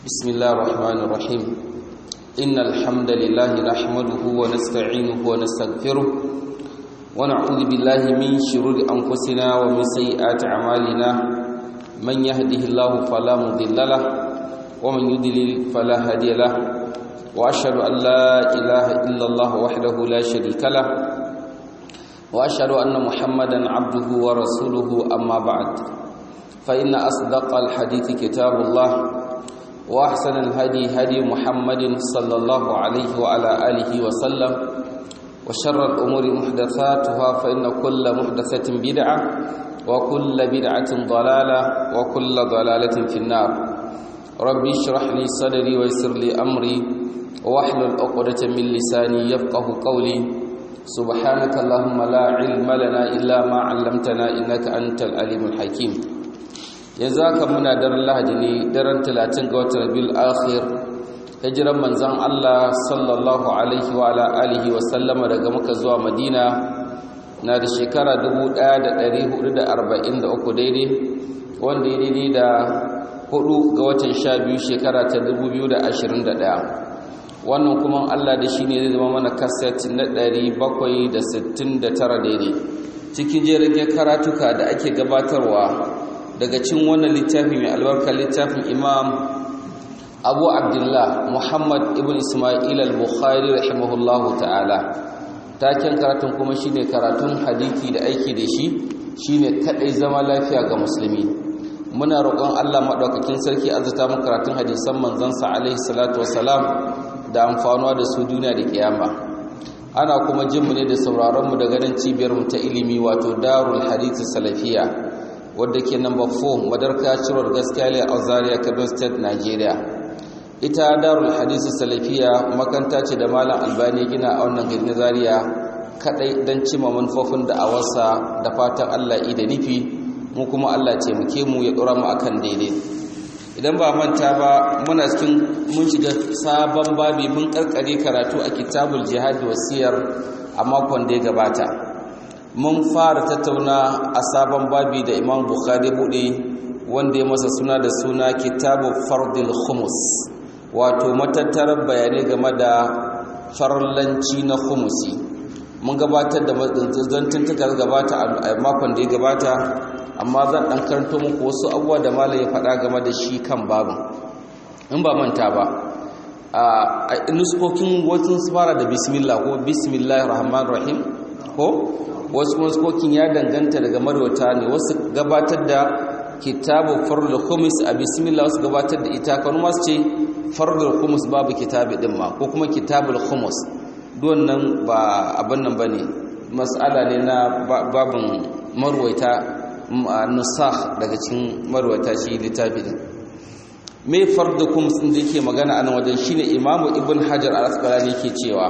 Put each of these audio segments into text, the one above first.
بسم الله الرحمن الرحيم إن الحمد لله نحمده ونستعينه ونستغفره ونعوذ بالله من شرور أنفسنا ومن سيئات أعمالنا من يهده الله فلا مضل له ومن يضلل فلا هادي له وأشهد أن لا إله إلا الله وحده لا شريك له وأشهد أن محمدا عبده ورسوله أما بعد فإن أصدق الحديث كتاب الله وأحسن الهدي هدي محمد صلى الله عليه وعلى آله وسلم وشر الأمور محدثاتها فإن كل محدثة بدعة وكل بدعة ضلالة وكل ضلالة في النار ربي اشرح لي صدري ويسر لي أمري واحلل عقدة من لساني يفقه قولي سبحانك اللهم لا علم لنا إلا ما علمتنا إنك أنت العليم الحكيم yanzu haka muna daren lahadi ne daren talatin ga watan rabiul akhir hijiran manzon Allah sallallahu alaihi wa ala alihi wa sallama daga Makka zuwa Madina na da shekara 1443 daidai wanda ya daidai da hudu ga watan 12 shekara ta 2021 wannan kuma Allah da shi ne zai zama mana kaset na 769 daidai cikin jerin karatuka da ake gabatarwa daga cin wannan littafi mai albarka littafin imam abu abdullah muhammad ibn ismail al-bukhari rahimahullahu ta'ala taken karatun kuma shine karatun hadisi da aiki da shi shine kadai zama lafiya ga musulmi muna roƙon Allah madaukakin sarki azuta mu karatun hadisan manzon sa alaihi salatu wassalam da amfanuwa da su duniya da kiyama ana kuma jin mu ne da sauraron mu daga nan cibiyar mu ta ilimi wato darul hadith salafiya wadda ke number 4 madarka cirwar gaskiya a zaria kaduna state nigeria ita darul hadisi salafiya makanta ce da malam albani gina a wannan gari na zaria kadai don cima manufofin da awarsa da fatan allah da nufi mu kuma allah ce muke mu ya dora mu akan daidai idan ba manta ba muna cikin mun shiga sabon babi mun karkare karatu a kitabul jihad wasiyar a makon da ya gabata mun fara tattauna a sabon babi da imam bukhari bude wanda ya masa suna da suna kitabu fardil khumus wato matattarar bayanai game da farlanci na khumusi mun gabatar da zantuntuka gabata a makon da ya gabata amma zan dan karanto muku wasu abubuwa da malam ya faɗa game da shi kan babin in ba manta ba a nuskokin wasu fara da bismillah ko bismillahir rahmanir rahim ko wasu waskokin ya danganta daga marwata ne wasu gabatar da kitabu farul khumus a bismillah wasu gabatar da ita kan masu ce farul khumus babu kitabi din ma ko kuma kitabul khumus nan ba abin nan bane mas'ala ne na babin marwaita nusakh daga cikin marwaita shi littafi din me fardu khumus din da yake magana anan wajen shine imamu ibn hajar al-asqalani yake cewa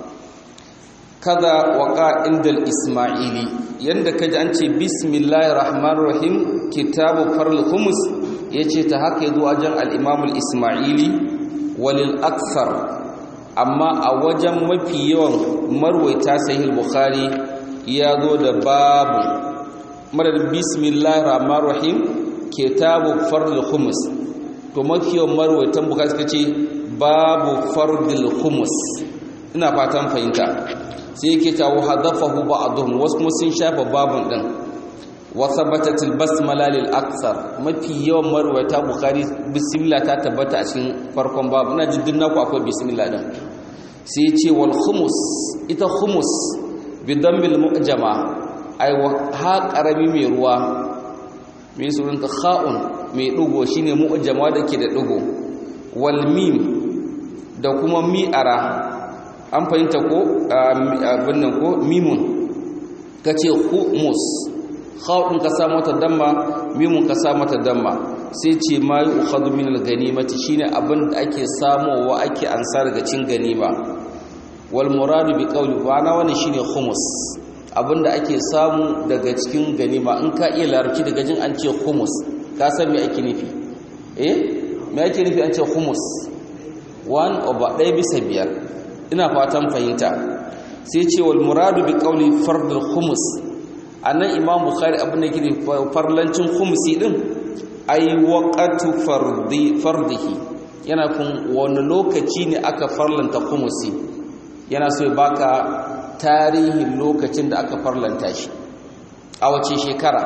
kaza waka indal isma'ili yanda kaji an ce bismillahir rahmanir rahim kitabu farl khumus yace ta haka yazo wajen al-imam al-isma'ili walil akthar amma a wajen mafi yawan marwaita sahih al-bukhari ya zo da babu madad bismillahir rahmanir rahim kitabu farl khumus to mafi yawan marwaitan bukhari suka ce babu fardil khumus ina fatan fahimta sai yake ta wahadafahu ba'dhum wasu kuma sun shafa babun din wa thabatatil basmala lil akthar mafi yawan marwata bukhari bismillah ta tabbata a cikin farkon babu ina jiddin naku akwai bismillah din sai yace wal khumus ita khumus bi dammil mu'jama ai ha qarami mai ruwa mai surun ta kha'un mai dugo shine mu'jama da ke da dugo wal mim da kuma mi'ara an fahimta ko abin nan ko mimun ka ce humus khawun ka sa mata damma mimun ka sa mata damma sai ce ma yi ukhadu min al-ganimati shine abin da ake samowa ake ansa daga cin ganima wal muradu bi qawli wa na wannan shine humus abin da ake samu daga cikin ganima in ka iya larabci daga jin an ce humus ka san me ake nufi eh me ake nufi an ce humus 1 over 1 bisa biyar ina fatan fahimta sai ce wal muradu bi qawli fardul khumus anan imam bukhari abin da yake farlancin khumusi din ay waqatu fardi fardihi yana kun wani lokaci ne aka farlanta kumusi yana so ya baka tarihin lokacin da aka farlanta shi a wace shekara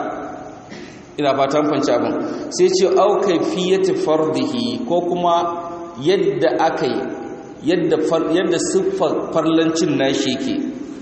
ina fatan fanci abin sai ce au kaifiyati fardihi ko kuma yadda aka yi yadda yadda siffar farlancin nashi yake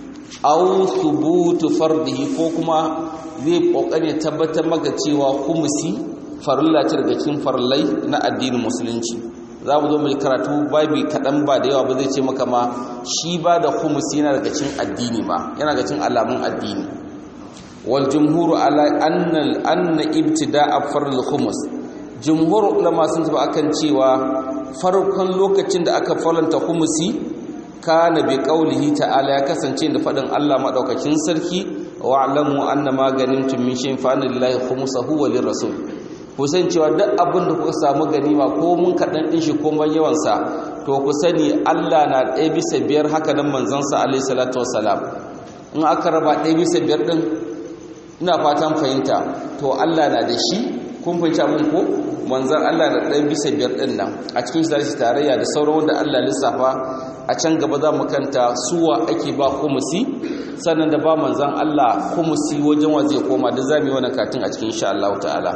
au thubutu fardihi ko kuma zai kokari tabbatar maka cewa kumusi farilla ce daga cikin farillai na addinin musulunci za mu zo mu karatu babi kaɗan ba da yawa ba zai ce maka ma shi ba da kumusi yana daga cikin addini ma yana daga cikin alamun addini wal jumhuru ala anna anna ibtida'a farl khumus jumhur ulama sun tafi akan cewa farkon lokacin da aka farlanta khumusi kana bi qaulihi ta'ala ya kasance da fadin Allah madaukakin sarki wa'lamu anna ma ganimtum min shay'in fa lillahi khumsuhu wa lirrasul ku san cewa duk abin da kuka samu ganima ko mun kaɗan ɗin shi ko man yawansa to ku sani Allah na ɗaya bisa biyar haka nan manzansa alaihi salatu wassalam in aka raba ɗaya bisa biyar ɗin ina fatan fahimta to Allah na da shi kun fahimci abin ko manzan Allah na ɗaya bisa biyar ɗin nan a cikin shi tarayya da sauran wanda Allah lissafa a can gaba za mu kanta suwa ake ba kumusi sannan da ba manzan Allah kumusi wajen wa zai koma da zamu yi wani katin a cikin insha Allah ta'ala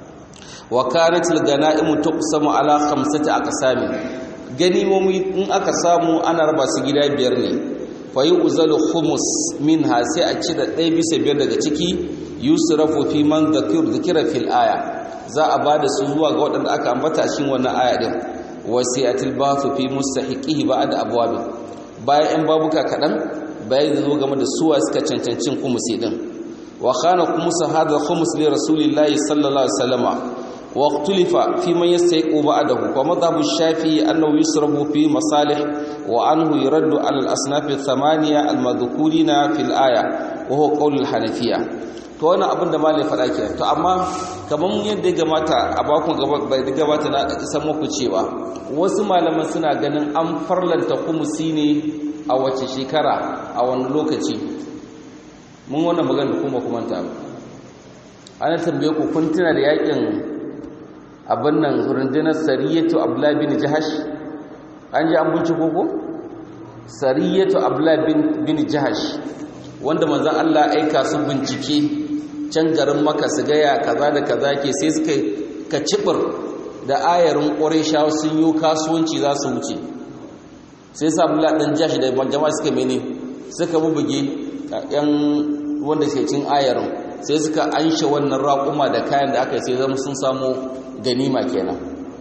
wa kanatil ganaimu tuqsamu ala khamsati aqsami ganimomi in aka samu ana raba su gida biyar ne fa yuzalu khumus minha sai a cire ɗaya bisa biyar daga ciki yusrafu fi man dhakir dhikra fil aya za a bada su zuwa ga waɗanda aka ambata cikin wannan aya din wasi'atil bathu fi mustahiqihi ba'da abwab bayan ɗan babuka kaɗan bayan zo game da suwa suka cancancin khumusi din wa khana khumusa hadha khumus li rasulillahi sallallahu alaihi wasallama واختلف في من يستحق بعده ومذهب الشافعي أنه يسرب في مصالح وأنه يرد على الأصناف الثمانية المذكورين في الآية وهو قول الحنفية to wannan abin da malai faɗa ke to amma kamar yadda ya gamata a bakon bai da gabata na san muku cewa wasu malaman suna ganin an farlanta kumusi ne a wace shekara a wani lokaci mun wannan magana kuma kuma ta ana tambaye ku kun tuna da yakin abin nan rundunar sariyatu abdullahi bin jahash an ji an binciko ko sariyatu abdullahi bin jahash wanda manzon Allah aika su bincike can garin maka su gaya kaza da kaza ke sai suka ka cibir da ayarin qurayshawa sun yi kasuwanci za su wuce sai sa abdullahi dan jahash da jama'a suka mene suka bubuge yan wanda ke cin ayarin sai suka anshe wannan raƙuma da kayan da aka sai zama sun samu ganima kenan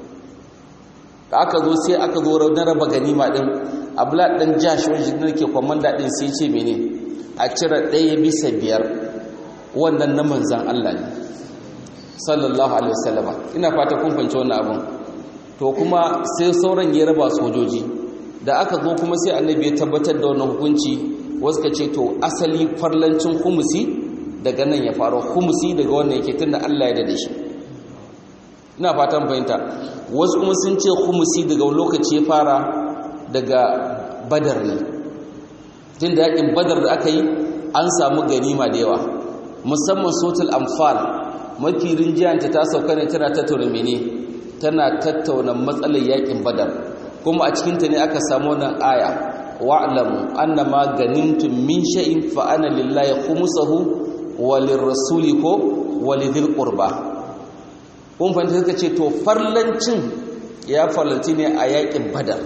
da aka zo sai aka zo na raba ganima din abla dan jash wanda ne ke komanda din sai ce mene a cire ɗaya bisa biyar wannan na manzan Allah ne sallallahu alaihi wasallam ina fata kun fahimci wannan abun to kuma sai sauran ya raba sojoji da aka zo kuma sai annabi ya tabbatar da wannan hukunci wasu ka ce to asali farlancin humusi daga nan ya faru humusi daga wannan yake tunda Allah ya dade shi ina fatan fahimta wasu kuma sun ce humusi daga lokaci ya fara daga badar ne tun da yakin badar da aka yi an samu ganima da yawa musamman sotul amfal mafi rinjiyanta ta sauka ne tana tattauna mene tana tattauna matsalar yakin badar kuma a cikinta ne aka samu wannan aya wa'lamu annama ganimtum min shay'in fa ana lillahi khumsuhu wa lirrasuli ko wa lidhil qurba kun fahimta suka ce to farlancin ya farlanci ne a yakin badar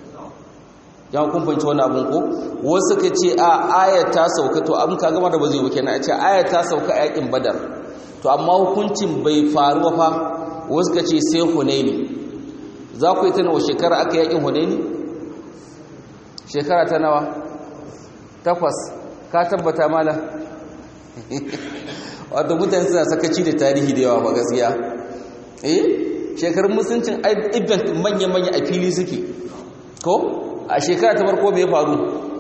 yan kun fahimci wani abin ko wasu suka ce a aya ta sauka to abin ka gama da ba zai wuke na ce aya ta sauka a yakin badar to amma hukuncin bai faru fa wasu suka ce sai hunaini za ku yi ta nawa shekara aka yakin hunaini shekara ta nawa takwas ka tabbata mala wato mutane suna sakaci da tarihi da yawa ba gaskiya eh shekarun musuncin event manya-manya a fili suke ko a shekara ta farko bai faru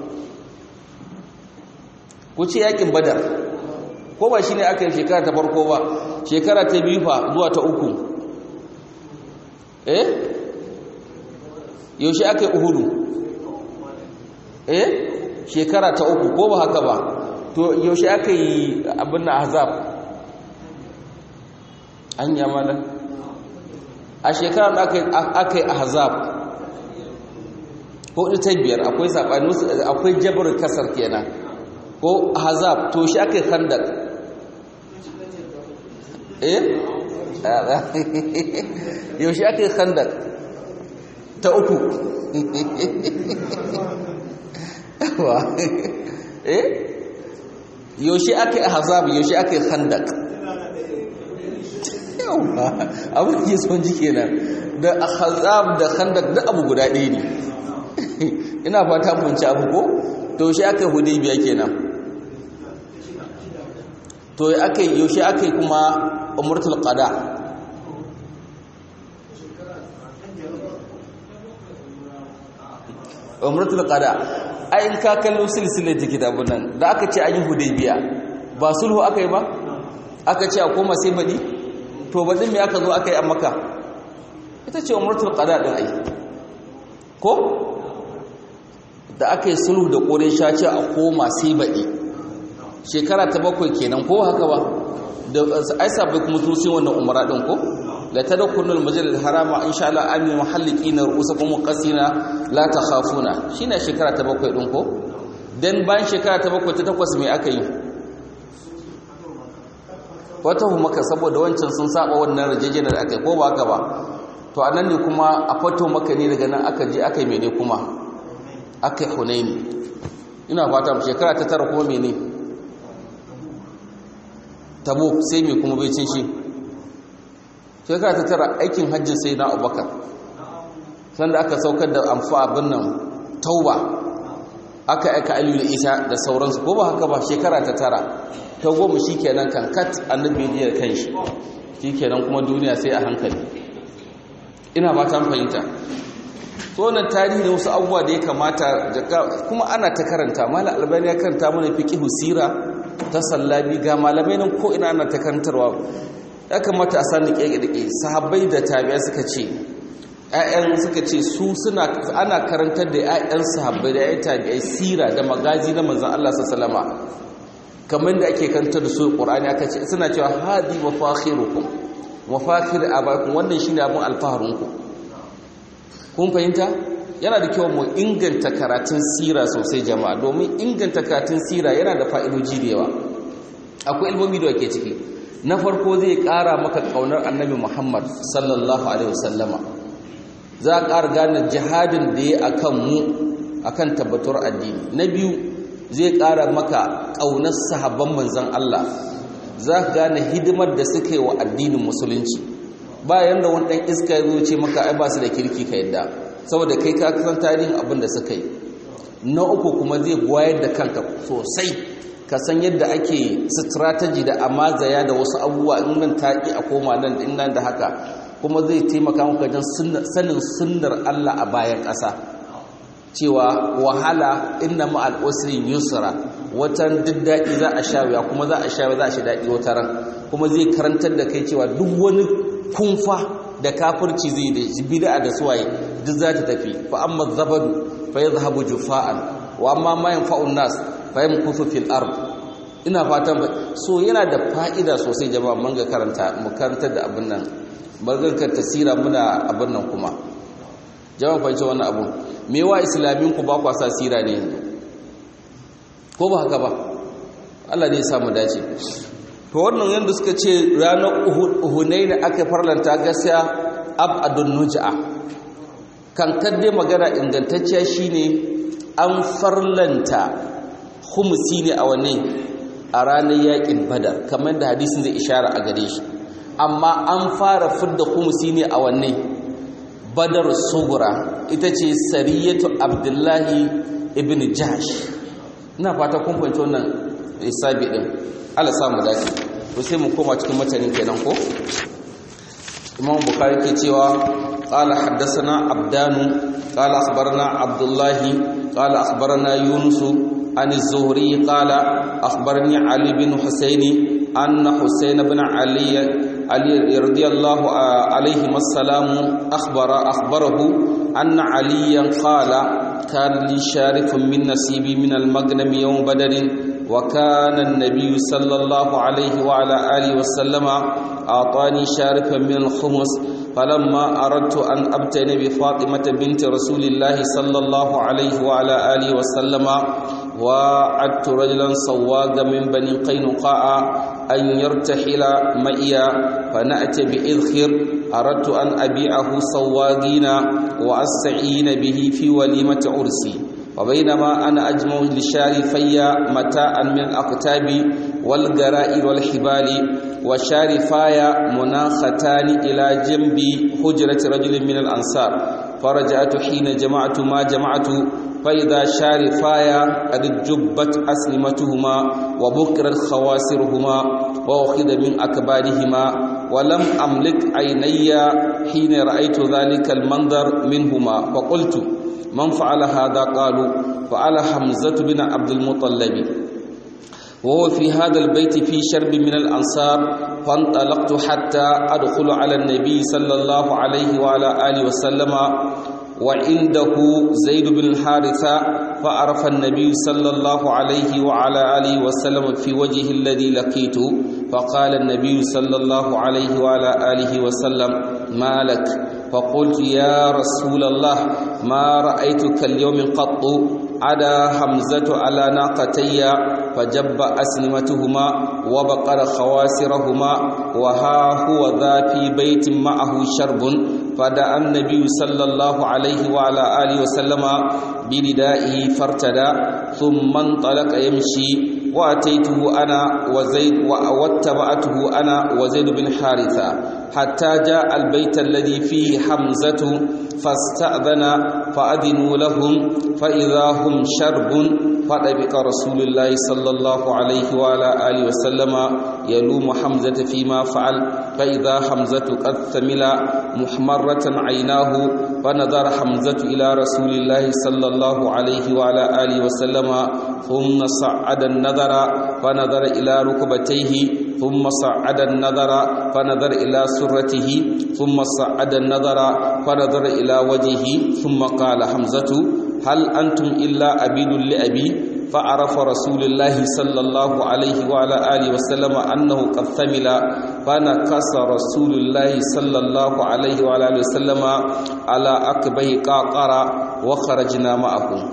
ku ce yakin badar ko ba shi ne aka yi shekara ta farko ba shekara ta biyu fa zuwa ta uku eh yaushe aka yi uhudu eh shekara ta uku ko ba haka ba to yaushe aka yi abin na azab an yamala a shekarar da aka yi ahzab ko ita biyar akwai sabani akwai jabr kasar kenan ko ahzab to shi aka yi khandak eh yaushe aka yi khandak ta uku eh yaushe aka yi ahzab yaushe aka yi khandak yawa abin da ke son ji kenan da ahzab da khandak da abu guda ɗaya ne ina fata mun ci abu ko to yaushe aka yi hudaybiya kenan to aka yaushe aka yi kuma umratul qada umratul qada ai in ka kallo silsilar ta kitabun nan da aka ce an yi hudaybiya ba sulhu aka yi ba aka ce a koma sai badi to badin me aka zo aka yi a makka ita ce umratul qada din ai ko da aka yi sulhu da quraysha ce a koma sai badi shekara ta bakwai kenan ko haka ba da ai sabai kuma sun sai wannan umara din ko la tadkhulul masjid al-harama insha Allah amin muhalliqina ru'usakum qasina la takhafuna shine shekara ta bakwai din ko dan bayan shekara ta bakwai ta takwas me aka yi wata maka saboda wancan sun saba wannan rajejena da aka yi ko ba haka ba to anan ne kuma a fato maka ne daga nan aka je aka yi mene kuma aka yi hunaini ina fata shekara ta tara kuma mene tabo sai me kuma bai cin shi shekara ta tara aikin hajjin sai na abubakar sanda aka saukar da amfa abin nan tauba aka aika aliyu da isa da sauransu ko ba haka ba shekara ta tara ta goma shi kenan kankat annabi ya kan shi shi kenan kuma duniya sai a hankali ina ba ta fahimta tonan tarihi da wasu abubuwa da ya kamata kuma ana ta karanta mala albani ya karanta mana fiqhu sira ta sallabi ga malamai nan ko ina ana ta karantarwa ya kamata a sani ƙeƙeƙe sahabbai da tabiya suka ce ‘ya'yan suka ce su suna ana karantar da ‘ya'yan sahabbai da ‘ya'yan tabi'ai sira da magazi na manzan Allah sallama kamar da ake karantar da su ƙur'ani aka ce suna cewa hadi mafakhirukum mafakhir abakum wannan shine abin alfaharinku kun fahimta yana da kyau mu inganta karatun sira sosai jama'a domin inganta karatun sira yana da fa'idoji da yawa akwai ilmomi da ke ciki na farko zai ƙara maka ƙaunar annabi muhammad sallallahu alaihi wasallama za a ƙara gane jihadin da ya akan mu akan tabbatar addini na biyu zai ƙara maka ƙaunar sahabban manzan allah za ka gane hidimar da suka yi wa addinin musulunci bayan da wani ɗan iska ya zo ce maka ai ba su da kirki ka yadda saboda kai ka san tarihin abin da suka yi na uku kuma zai wayar da kanka sosai ka san yadda ake strategy da amazaya da wasu abubuwa in nan taƙi a koma nan in nan da haka kuma zai taimaka maka wajen sanin sunnar Allah a bayan ƙasa cewa wahala inna ma al'usri yusra watan duk daɗi za a sha wuya kuma za a sha za a shi daɗi wata ran kuma zai karantar da kai cewa duk wani kunfa da kafirci zai da bid'a da suwaye duk za ta tafi fa amma zabadu fa yadhhabu jufa'an wa amma ma yanfa'un nas fa yamkuthu fil ard ina fatan so yana da fa'ida sosai jama'a mun ga karanta mu karantar da abin nan barkar tasira muna abin nan kuma jama'a fa ce wannan abu me wa islamin ku ba ku sa sira ne ko ba haka ba Allah ne ya samu dace to wannan yanda suka ce ranar uhunai da aka farlanta gaskiya abadun nuj'a kan kadde magana ingantacciya shine an farlanta khumsi ne a wanne a ranar yakin badar kamar da hadisin zai ishara a gare shi amma an fara fidda khumsi ne a wanne badar sugura ita ce sariyatu abdullahi ibn jahsh ina fata kun fahimci wannan isabi din Allah samu dace to sai mu koma cikin matanin kenan ko Imam Bukhari ke cewa qala haddathana abdanu qala akhbarana abdullah qala akhbarana yunus an az-zuhri qala akhbarani ali bin husayn anna husayn ibn ali ali radiyallahu alayhi assalam akhbara akhbarahu anna aliyan qala كان لي شارك من نصيبي من المغنم يوم بدر وكان النبي صلى الله عليه وعلى آله وسلم أعطاني شاركا من الخمس فلما أردت أن أبتن بفاطمة بنت رسول الله صلى الله عليه وعلى آله وسلم وعدت رجلا صواغا من بني قينقاع أن يرتحل مئيا فنأتي بإذخر أردت أن أبيعه صواغين وأستعين به في وليمة عرسي وبينما أنا أجمع لشارفي متاعا من الأقتاب والجرائر والحبال وشارفايا مناختان إلى جنب حجرة رجل من الأنصار فرجعت حين جمعت ما جمعت فإذا شارفايا قد جبت أسلمتهما وبكرت خواسرهما وأخذ من أكبادهما ولم أملك عيني حين رأيت ذلك المنظر منهما فقلت من فعل هذا قالوا فعل حمزة بن عبد المطلب وهو في هذا البيت في شرب من الأنصار فانطلقت حتى أدخل على النبي صلى الله عليه وعلى آله وسلم وعنده زيد بن الحارثة فعرف النبي صلى الله عليه وعلى آله وسلم في وجهه الذي لقيته فقال النبي صلى الله عليه وعلى آله وسلم ما لك فقلت يا رسول الله ما رأيتك اليوم قط عدا حمزة على ناقتي فجب أسلمتهما وبقر خواسرهما وها هو ذا في بيت معه شرب فدعا النبي صلى الله عليه وعلى آله وسلم بردائه فارتدى ثم انطلق يمشي وأتيته أنا وزيد واتبعته أنا وزيد بن حارثة حتى جاء البيت الذي فيه حمزة فاستأذن فأذنوا لهم فإذا هم شرب فطبق رسول الله صلى الله عليه وعلى آله وسلم يلوم حمزة فيما فعل فإذا حمزة قد ثمل محمرة عيناه فنظر حمزة إلى رسول الله صلى الله عليه وعلى آله وسلم ثم صعد النظر فنظر إلى ركبتيه ثم صعد النظر فنظر إلى سرته ثم صعد النظر فنظر إلى وجهه ثم قال حمزة هل أنتم إلا أبيد لأبي فعرف رسول الله صلى الله عليه وعلى آله وسلم أنه قد ثمل فنكس رسول الله صلى الله عليه وعلى آله وسلم على أكبه قاقرة وخرجنا معه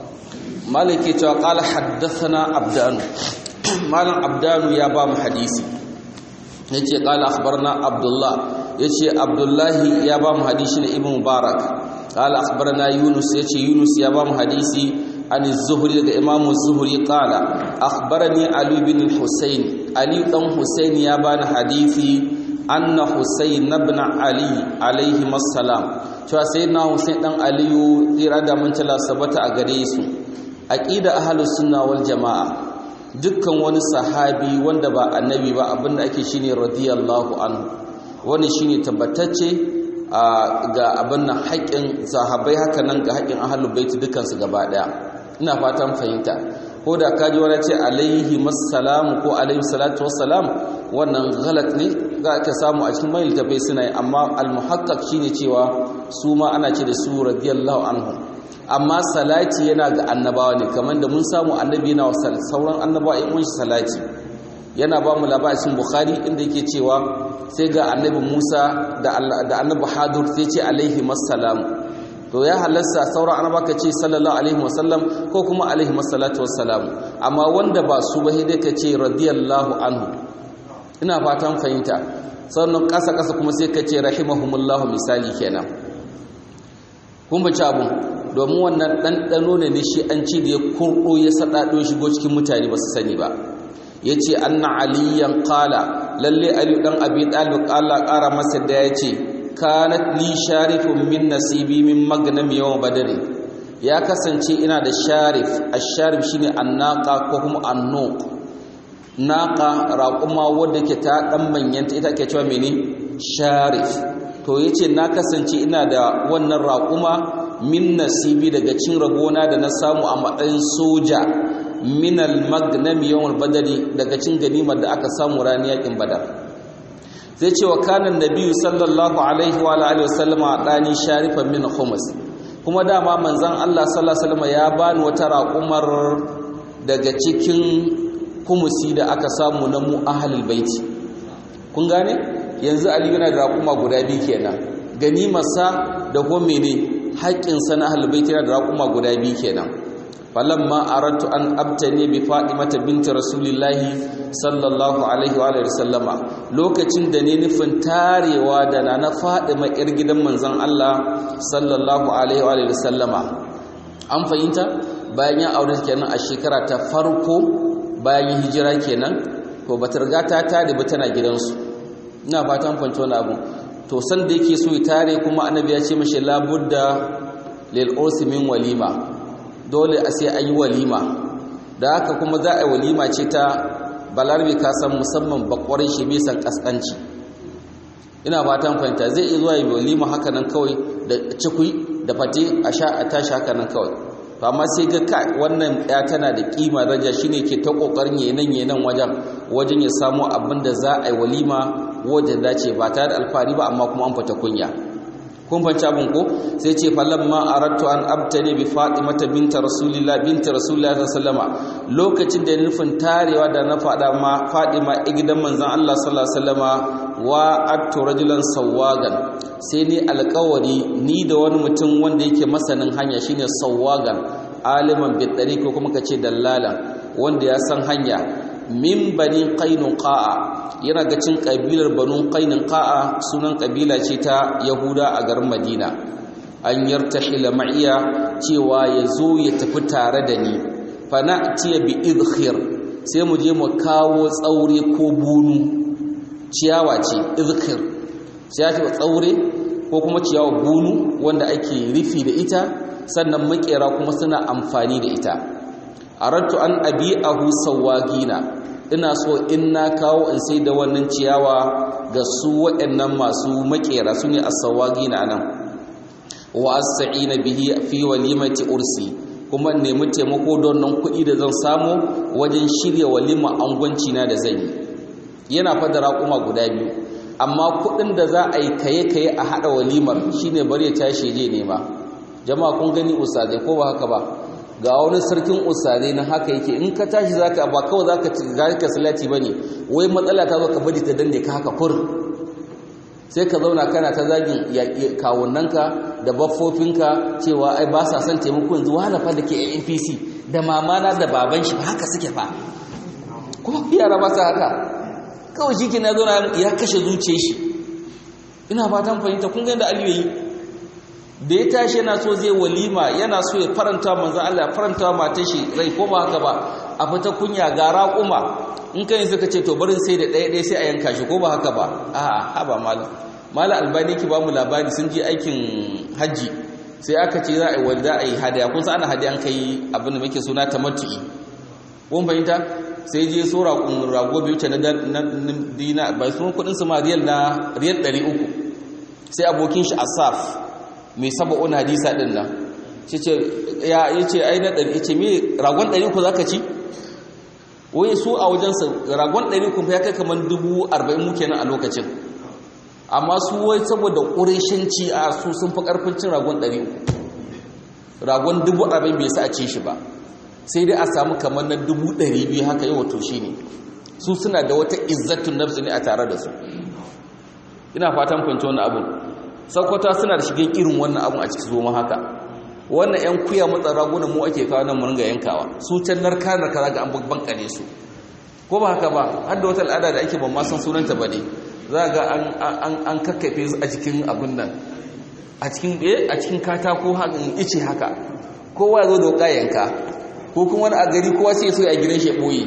مالك قال حدثنا عبدان مالك عبدان يا بام حديثي yace qala akhbarna abdullah yace abdullahi ya ba mu hadisi ne ibn mubarak qala akhbarna yunus yace yunus ya ba mu hadisi an az-zuhri daga imam az-zuhri qala akhbarani ali bin al-husayn ali dan husayn ya bani hadisi anna husayn ibn ali alayhi assalam cewa sayyidina husayn dan aliyu tsira da mun tala sabata a gare su aqida ahlus sunna wal jamaa dukkan wani sahabi wanda ba annabi ba abinda ake shine radiyallahu anhu wani shine tabbatacce ga abin nan haƙƙin sahabbai haka nan ga haƙƙin ahlul bait dukkan su gaba daya ina fatan fahimta ko da kaji wani ce alaihi massalamu ko alaihi salatu wassalam wannan galat ne za ka samu a cikin mai littafai suna yi amma almuhaqqaq shine cewa su ma ana ce da su radiyallahu anhu amma salati yana ga annabawa ne kamar da mun samu annabi yana sauran annabawa in mun salati yana ba mu labarin bukhari inda yake cewa sai ga annabi musa da annabi hadur sai ce alaihi masalam to ya halasta sauran annaba ka ce sallallahu alaihi wasallam ko kuma alaihi masalatu wassalam amma wanda ba su ba dai ka ce radiyallahu anhu ina fatan fahimta sannan kasa kasa kuma sai ka ce rahimahumullahu misali kenan kun bace abun domin wannan ɗanɗano ne ne shi an ci da ya kurɗo ya saɗaɗo shigo cikin mutane ba su sani ba ya ce anna aliyan ƙala lalle ali ɗan abi ɗalib ƙala ƙara masa da ya ce kanat li sharifun min nasibi min magnam yawan badari ya kasance ina da sharif a sharif shine annaka ko kuma annuq naka raƙuma wadda ke ta ɗan manyanta ita ke cewa mene sharif to yace na kasance ina da wannan raƙuma min nasibi daga cin rabona da na samu a matsayin soja min al-magnam yawm badari daga cin ganimar da aka samu ranar yakin badar zai ce wa kanan nabiyyu sallallahu alaihi wa alihi wasallama dani sharifan min khumus kuma dama manzon Allah sallallahu alaihi wasallam ya bani wata raƙumar daga cikin kumusi da aka samu na mu ahlul baiti kun gane yanzu ali yana da raƙuma guda biyu kenan ganimarsa da kuma mene haƙƙinsa na ahlulbaiti yana da raƙuma guda biyu kenan falamma aradtu an abtani bi fatimata binti rasulillahi sallallahu alaihi wa sallama lokacin da ne nufin tarewa da nana fatima yar gidan manzon Allah sallallahu alaihi wa sallama an fahimta bayan ya aure kenan a shekara ta farko bayan hijira kenan to bata riga ta tare ba tana gidansu ina fatan fahimci wani abu to san da yake so ya tare kuma annabi ya ce mashi labudda lil ursi min walima dole a sai ayi walima da haka kuma za a yi walima ce ta balarbe ka san musamman bakwarin shi bai san kaskanci ina fatan fahimta zai iya zuwa yi walima haka nan kawai da cikui da fate a sha a tashi haka nan kawai to amma sai ga ka wannan ya tana da kima daraja shine ke ta kokarin yenan yenan wajen wajen ya samu abin da za a yi walima wajen dace ba tare da alfahari ba amma kuma an fita kunya kun fanci abin ko sai ce falamma aradtu an abtani bi fatimata binta rasulillah binta rasulillah sallama lokacin da nufin tarewa da na fada ma fatima a gidan manzon Allah sallallahu alaihi wasallama wa attu rajulan sawagan sai ni alƙawari ni da wani mutum wanda yake masanin hanya shine sawagan aliman bi ko kuma kace dallalan wanda ya san hanya min bani qainuqa'a yana ga cin kabilar banu qainuqa'a sunan kabila ce ta yahuda a garin madina an yartahila ma'iya cewa yazo ya tafi tare da ni fa na'tiya bi idkhir sai mu je mu kawo tsaure ko bunu ciyawa ce idkhir sai ya ce tsaure ko kuma ciyawa bunu wanda ake rufi da ita sannan makera kuma suna amfani da ita aradtu an abi'ahu sawagina ina so in na kawo in sai da wannan ciyawa ga su waɗannan masu makera su ne as-sawagina nan wa as-sa'ina bihi fi walimati ursi kuma nemi taimako don nan kuɗi da zan samu wajen shirya walima angwanci na da zan yi yana fada raƙuma guda biyu amma kuɗin da za a yi kaye-kaye a haɗa walimar shine bari ya tashi je nema jama'a kun gani ustazai ko ba haka ba ga wani sarkin ustazai na haka yake in ka tashi zaka ba kawai zaka zaka salati bane wai matsala ta zo ka bari ta danne ka haka kur sai ka zauna kana ta zagin kawunnanka da baffofinka cewa ai ba sa son taimako yanzu wahala fa dake APC da mamana da baban shi haka suke fa kuma yara ba sa haka kawai shi ke na zauna ya kashe zuciyar shi ina fatan fahimta kun ga yadda Aliyu yi da ya tashi yana so zai walima yana so ya faranta manzan Allah ya faranta matan shi rai ko ba haka ba a fita kunya ga raƙuma in kai suka ce to barin sai da ɗaya ɗaya sai a yanka shi ko ba haka ba a'a haba malam malam albani ki ba mu labari sun je aikin hajji sai aka ce za a yi wani za a yi hadaya kun san ana hadaya an kai abin da muke suna tamattu'i kun fahimta sai je so raƙun rago biyu ta na dina bai sun kuɗin su ma riyal na riyal ɗari uku sai abokin shi asaf mai saba'un hadisa din nan shi ce ya ce ai na ɗari ce me ragon ɗari ku za ka ci wai su a wajensa ragon ɗari ku ya kai kamar dubu arba'in muke nan a lokacin amma su wai saboda ƙureshinci a su sun fi ƙarfin cin ragon ɗari ragon dubu arba'in bai sa a ci shi ba sai dai a samu kamar na dubu ɗari biyu haka yi wato shi ne su suna da wata izzatun nafsu ne a tare da su ina fatan kwanci wani abin sakwata suna da shigen irin wannan abun a cikin zoma haka wannan yan kuya matsa ragunan mu ake kawo nan mu ringa yankawa su can narka narka zaga an babban kare su ko ba haka ba har da wata al'ada da ake ban ma san sunanta ba ne za ga an an an kakkafe su a cikin abun nan a cikin eh a cikin katako hakan ice haka kowa zo da yanka ko kuma wani a gari kowa sai so a gidan shi boye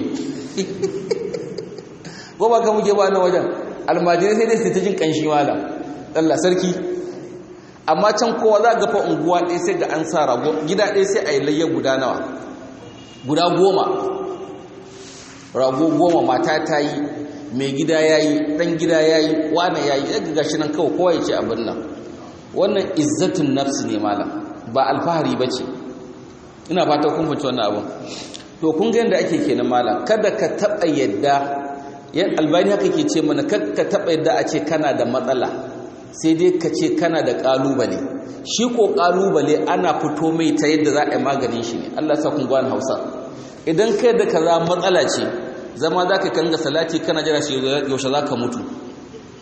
ko ba ka muke ba na wajen almajirai sai dai su ta jin kanshi malam Allah sarki amma can kowa za ga fa unguwa ɗaya sai ga an sa rago gida ɗaya sai a yi layya guda nawa guda goma rago goma mata ta yi mai gida ya yi ɗan gida ya yi wane ya yi ɗaga gashi nan kawai kowa ya ce abin nan wannan izzatun nafsi ne malam ba alfahari ba ce ina fata kun fahimci wannan abin to kun ga yadda ake kenan malam kada ka taɓa yadda yan albani haka ke ce mana kada ka taɓa yadda a ce kana da matsala sai dai ka ce kana da ƙalubale shi ko ƙalubale ana fito mai ta yadda za a yi maganin shi ne Allah sa kun gwan hausa idan kai da kaza matsala ce zama za ka kanga salati kana jira shi yaushe za ka mutu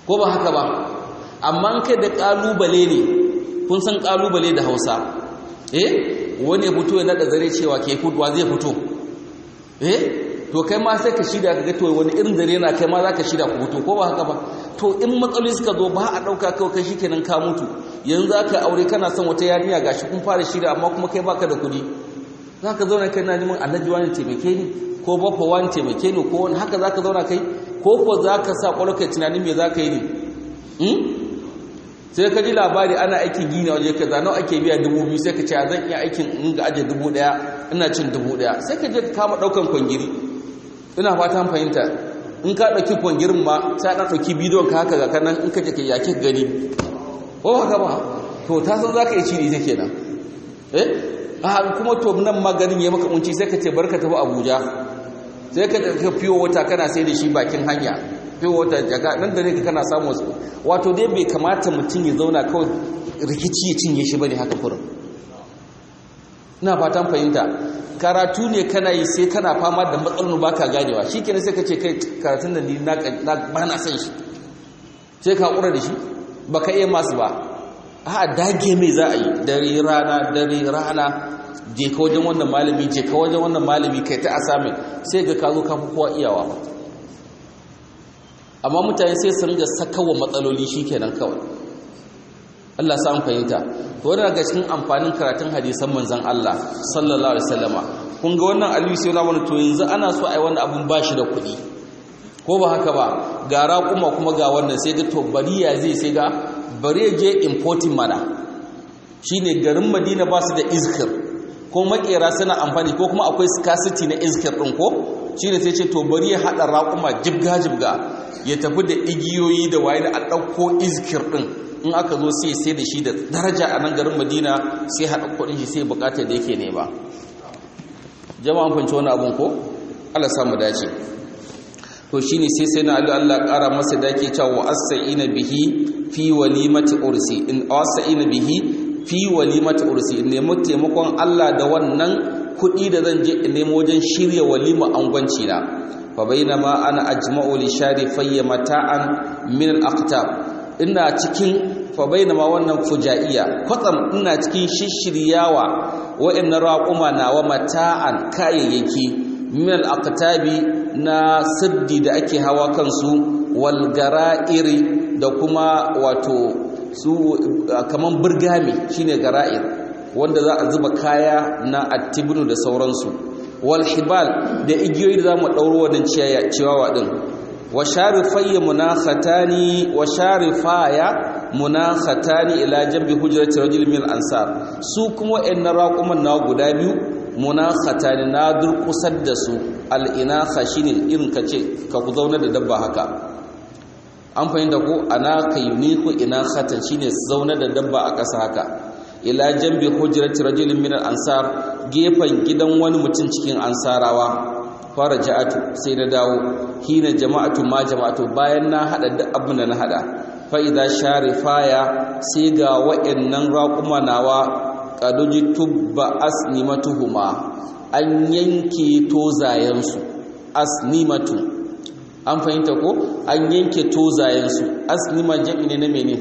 ko ba haka ba amma kai da kalubale ne kun san kalubale da hausa eh wani fito ya nada zare cewa ke fudwa zai fito eh to kai ma sai ka shida ka ga to wani irin zare na kai ma za ka shida ku fito ko ba haka ba to in matsaloli suka zo ba a ɗauka kawai kai shikenan ka mutu yanzu za ka aure kana son wata yarinya gashi kun fara shida amma kuma kai baka da kuɗi za ka zauna kai na neman alhaji wani taimake ni ko bafa wani taimake ni ko wani haka za ka zauna kai ko ko za ka sa ƙwarƙar tunanin me za ka yi ne sai ka ji labari ana aikin gini waje ka zano ake biya dubu biyu sai ka ce zan iya aikin in ga aje dubu ɗaya ina cin dubu ɗaya sai ka je ka kama ɗaukan kwangiri ina fatan fahimta in ka ɗauki kwangirin ma sai ɗan ɗauki bidiyon ka haka ga kanan in ka je ka yake gani ko haka ba to ta san za ka yi ciri ta kenan eh a kuma to nan maganin ya maka kunci sai ka ce barka tafi abuja sai ka ka fiyo wata kana sai da shi bakin hanya fiyo wata jaga nan da ne ka kana samu wasu wato dai bai kamata mutum ya zauna kawai rikici ya cinye shi bane haka kurin ina fatan fahimta karatu ne kana yi sai kana fama da matsalolin baka ganewa shikenan sai ka ce kai karatun da ni na ba na san shi sai ka kura da shi baka iya masu ba a dage mai za a yi dare rana dare rana je ka wajen wannan malami je ka wajen wannan malami kai ta asamin sai ga ka zo ka fi kowa iyawa amma mutane sai su ringa sakawa matsaloli shikenan kawai Allah sa fahimta to wannan daga cikin amfanin karatun hadisan manzon Allah sallallahu alaihi wasallama kun ga wannan aliyu sai wani to yanzu ana so ai wannan abun bashi da kuɗi ko ba haka ba ga raƙuma kuma ga wannan sai ga to bari ya zai sai ga bari ya je importing mana shine garin Madina ba su da iskir ko makera suna amfani ko kuma akwai scarcity na iskir din ko shine sai ce to bari ya hada raƙuma jibga jibga ya tafi da igiyoyi da waye a ɗauko iskir din in aka zo sai sai da shi da daraja a nan garin Madina sai hada kuɗin shi sai bukata da yake ne ba jama'an fanci wani abun ko Allah samu dace to shine sai sai na Allah ƙara masa dake cewa as-sa'ina bihi fi walimati ursi in as-sa'ina bihi fi walimati ursi in nemi taimakon Allah da wannan kuɗi da zan je in nemo wajen shirya walima angwanci na fa bainama ana ajma'u li sharifayya mata'an min al-aqtab ina cikin fa bainama wannan fujaiya kwatsam ina cikin shishiryawa wa'annan raquma nawa mata'an kayayyaki min al-aqtabi na siddi da ake hawa kansu wal gara'iri da kuma wato su kaman burgami shine gara'ir wanda za a zuba kaya na attibnu da sauransu wal hibal da igiyoyi da zamu dauro wannan ciyawa din wa sharifayya munakhatani wa sharifaya munakhatani ila jambi hujrati rajul min ansar su kuma wayannan raquman na guda biyu munakhatani na durkusar da su al-inakha shine irin kace ka ku zauna da dabba haka an fahimta ko anaka yuniku inakhatan shine zauna da dabba a ƙasa haka ila jambi hujrati rajulin min al-ansar gefan gidan wani mutum cikin ansarawa fara ja'atu sai na dawo hina jama'atu ma jama'atu bayan na hada duk abin da na hada fa idza sharifaya sai ga wa'annan raquma nawa qaduji tubba asnimatuhuma an yanke tozayen su asnimatu an fahimta ko an yanke tozayen su asnima jami ne na menene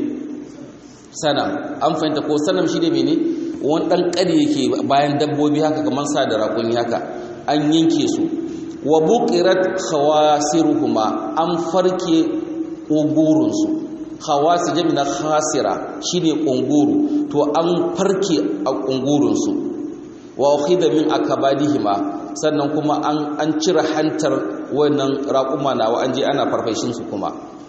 sanam an fahimta ko sanam shi ne mene wani ɗan ƙari yake bayan dabbobi haka kamar sa da raƙuni haka an yanke su wa buƙirat khawasiruhuma an farke ƙungurunsu khawasi jami na khasira shi ne ƙunguru to an farke a ƙungurunsu wa ukhida min akabadihima sannan kuma an an cire hantar wannan raƙuma nawa an je ana farfashinsu kuma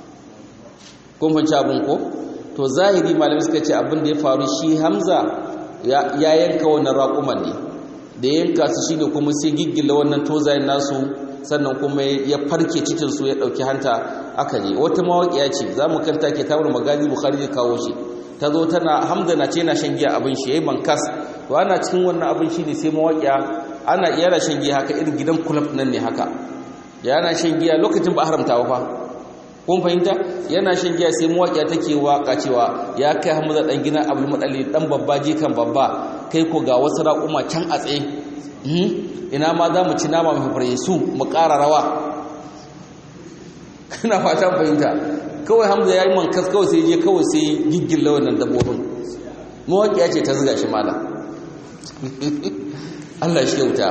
kun fahimci abin ko to zahiri malami suka ce abin da ya faru shi hamza ya yanka wannan raƙuman ne da yanka su shine kuma sai giggila wannan tozayen nasu sannan kuma ya farke cikinsu ya ɗauki hanta aka je wata mawaƙiya ce za mu kanta ke tawar magazi bukhari ya kawo shi ta zo tana hamza na ce na shan giya abin shi ya yi mankas to ana cikin wannan abin shi ne sai mawaƙiya ana iya na shan giya haka irin gidan kulab nan ne haka yana shan giya lokacin ba haramta ba fa kun fahimta yana shan giya sai mawaƙiya take waka cewa ya kai hamza dan gina abul madali dan babba jikan babba kai ko ga wasu raƙuma can a tsaye ina ma za mu ci nama mai fare su mu ƙara rawa kana fatan fahimta kawai hamza ya yi mankas kawai sai je kawai sai giggilla wannan dabbobin mawaƙiya ce ta zuga shi mala Allah shi kyauta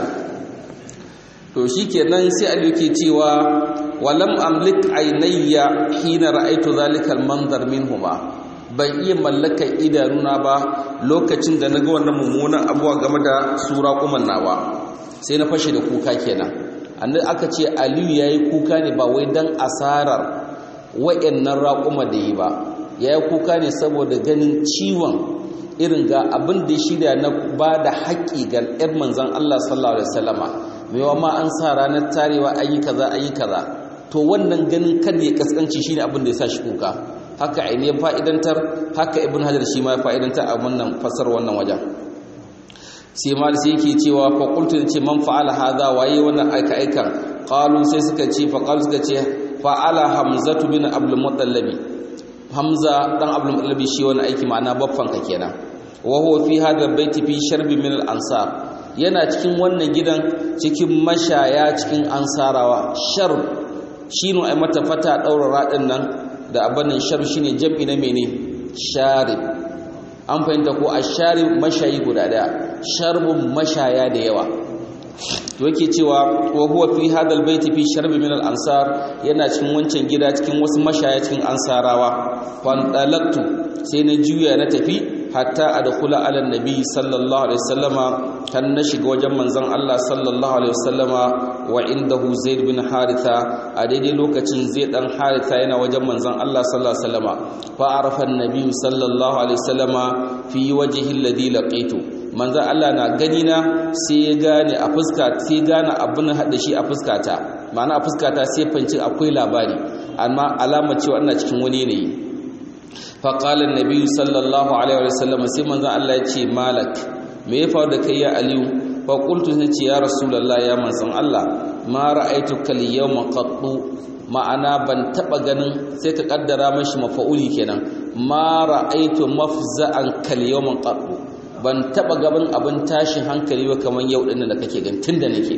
to shi kenan sai Ali yake cewa walam amlik ainayya hina ra'aitu zalikal manzar minhuma ban iya mallakar idanuna ba lokacin da naga wannan mummunan abuwa game da sura kuman nawa sai na fashe da kuka kenan annabi aka ce Aliyu yayi kuka ne ba wai dan asarar wayannan raƙuma da yi ba yayi kuka ne saboda ganin ciwon irin ga abin da ya shirya na ba da haƙƙi ga ‘yan manzan Allah sallallahu Alaihi wasallama mewa ma an sa ranar tarewa an yi kaza an yi kaza to wannan ganin kan ya kaskanci shine abin da ya sa shi kuka haka aini ya fa'idantar haka ibn hajar shi ma ya fa'idantar a wannan fasar wannan wajen sai ma da sai yake cewa fa qultu ce man fa'ala hadha waye wannan aika aikan qalu sai suka ce fa qalu suka ce fa'ala hamzatu bin abdul muttallabi hamza dan abdul muttallabi shi wani aiki ma'ana baffan ka kenan wa huwa fi hadha baiti fi sharbi min al ansar yana cikin wannan gidan cikin mashaya cikin ansarawa sharb shine ai mata fata daura radin nan da abanin sharb shine jam'i na mene sharib an fahimta ko asharib mashayi guda daya sharbun mashaya da yawa to yake cewa wa huwa fi hadal baiti fi sharbi min al ansar yana cikin wancan gida cikin wasu mashaya cikin ansarawa fandalaktu sai na juya na tafi hatta adkhula ala nabi sallallahu alaihi wasallama kan na shiga wajen manzon Allah sallallahu alaihi wasallama wa indahu zaid bin haritha a daidai lokacin zaid dan haritha yana wajen manzon Allah sallallahu alaihi wasallama fa arafa an-nabi sallallahu alaihi wasallama fi wajhi alladhi laqitu manzo Allah na gani na sai ya gane a fuska sai gane abin hada shi a fuskata ma'ana a fuskata sai fanci akwai labari amma alamar cewa ina cikin wani yanayi fa qala an-nabi sallallahu alaihi wa sallam sai manzo Allah ya ce malak me ya faru da kai ya aliyu fa qultu sai ce ya rasulullah ya manzon Allah ma ra'aytuka al-yawma qattu ma'ana ban taba ganin sai ka kaddara mashi mafa'uli kenan ma ra'aytu mafza'an kal yawma qattu ban taba gaban abin tashin hankali ba kamar yau din da kake gan tunda nake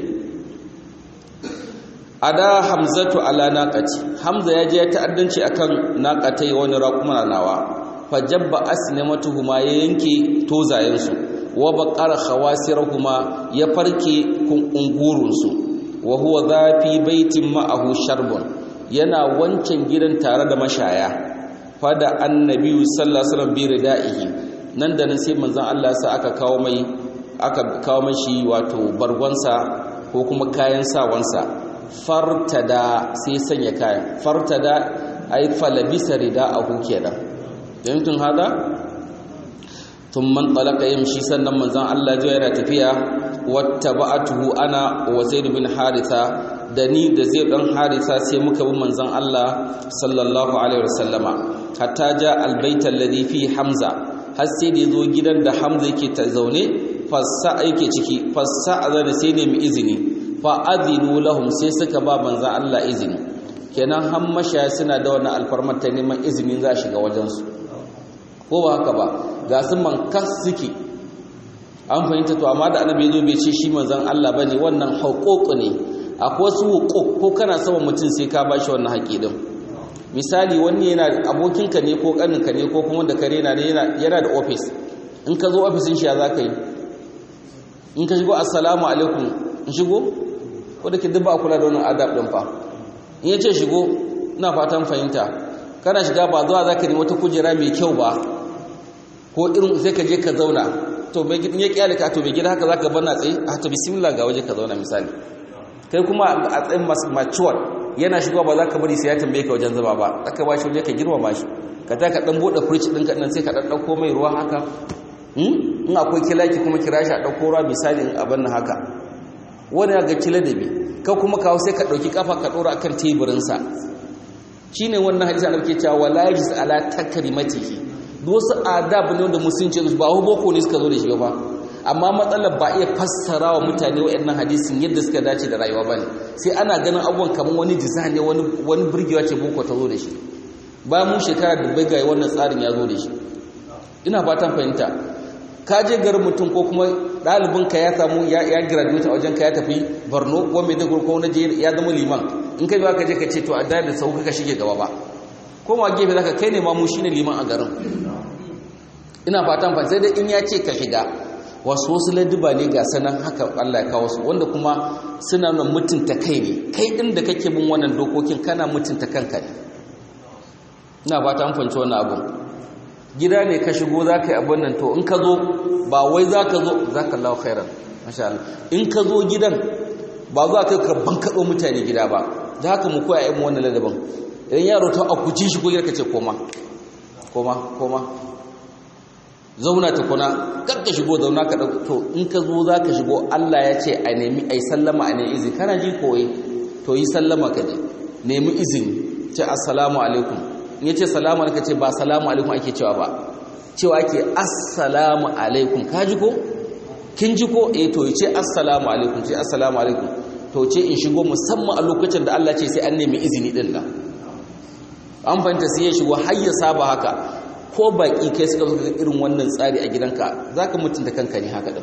ada hamzatu ala naqati hamza ya je ya ta'addanci akan naqatai wani raquma nawa fajabba asnamatuhuma ya yanke tozayen su wa baqara khawasirahuma ya farke kungurun su wa huwa zafi baitin ma'ahu sharbun yana wancan gidan tare da mashaya fada annabi sallallahu alaihi wasallam bi ridaihi nan da nan sai manzon Allah sa aka kawo mai aka kawo mashi wato bargonsa ko kuma kayan sawansa fartada sai sanya kayan fartada ay falabisa rida'ahu kenan yankin hada thumma talaqa yamshi sannan manzon Allah ya yana tafiya wattaba'atuhu ana wa zaid bin haritha da ni da zai dan haritha sai muka bi manzon Allah sallallahu alaihi wasallama hatta ja albayta alladhi fi hamza har sai da zo gidan da hamza yake ta zaune fassa yake ciki fassa azana sai ne mu izini fa adinu lahum sai suka ba manzon Allah izini kenan har mashaya suna da wannan alfarmar ta neman izinin za shiga wajen su ko ba haka ba ga su mankas suke an fahimta to amma da annabi yazo bai ce shi manzon Allah bane wannan haƙoƙo ne akwai wasu hukuk ko kana sama mutum sai ka bashi wannan haƙi din misali wani yana abokinka ne ko kaninka ne ko kuma da kare na yana da office in ka zo office shi ya zaka yi in ka shigo assalamu alaikum in shigo ko da ke duk ba kula da wannan adab din fa in yace shigo ina fatan fahimta kana shiga ba zuwa zaka nemi wata kujera mai kyau ba ko irin sai ka je ka zauna to bai gidan ya kiyale ka to bai gida haka zaka bana tsaye a to bismillah ga waje ka zauna misali kai kuma a tsayin mature yana shigowa ba za ka bari sai ya tambaye ka wajen zama ba aka ba shi waje ka girmama shi ka ta ka dan bude fridge ɗinka ɗin sai ka dan ɗauko mai ruwa haka in akwai kilaki kuma kira shi a ɗauko ruwa misali in abin nan haka wani ya ga kila da bi ka kuma kawo sai ka ɗauki kafa ka ɗora akan teburinsa shi ne wannan hadisi da ke cewa wala yajis ala takrimatihi duk wasu adab ne wanda musulunci ba boko ne suka zo da shi ba amma matsalar ba iya fassara wa mutane waɗannan hadisin yadda suka dace da rayuwa bane sai ana ganin abubuwan kamar wani design ne wani wani burgewa ce boko ta zo da shi ba mu shekara da bai ga wannan tsarin ya zo da shi ina fatan fahimta ka je garin mutum ko kuma ɗalibin ka ya samu ya ya graduate a wajen ka ya tafi Borno ko Maiduguri ko na je ya zama liman in kai ba ka je ka ce to a da da sau ka shige gaba ba koma gefe zaka kai ne ma mu shine liman a garin ina fatan fa sai dai in ya ce ka shiga wasu wasu ladduba ne ga sanan haka Allah ya kawo su wanda kuma suna nuna mutunta kai ne kai din da kake bin wannan dokokin kana mutunta kanka ne ina fatan fahimci wannan abun gida ne ka shigo zaka yi abin nan to in ka zo ba wai zaka zo zaka lahu khairan masha Allah in ka zo gidan ba za ka ka bankaɗo mutane gida ba da haka mu koya yin wannan ladabin idan yaro ta akuci shi ko ka ce koma koma koma zauna ta kuna kar ka shigo zauna ka dauko to in ka zo za ka shigo Allah ya ce a nemi ai sallama a nemi izini kana ji koyi to yi sallama ka je nemi izini ce assalamu alaikum in yace salamu alaikum ce ba salamu alaikum ake cewa ba cewa ake assalamu alaikum ka ji ko kin ji ko eh to ce assalamu alaikum ce assalamu alaikum to ce in shigo musamman a lokacin da Allah ce sai an nemi izini din nan an fahimta sai ya shigo har ya saba haka ko baki kai suka zo irin wannan tsari a gidanka zaka mutunta kanka ne haka din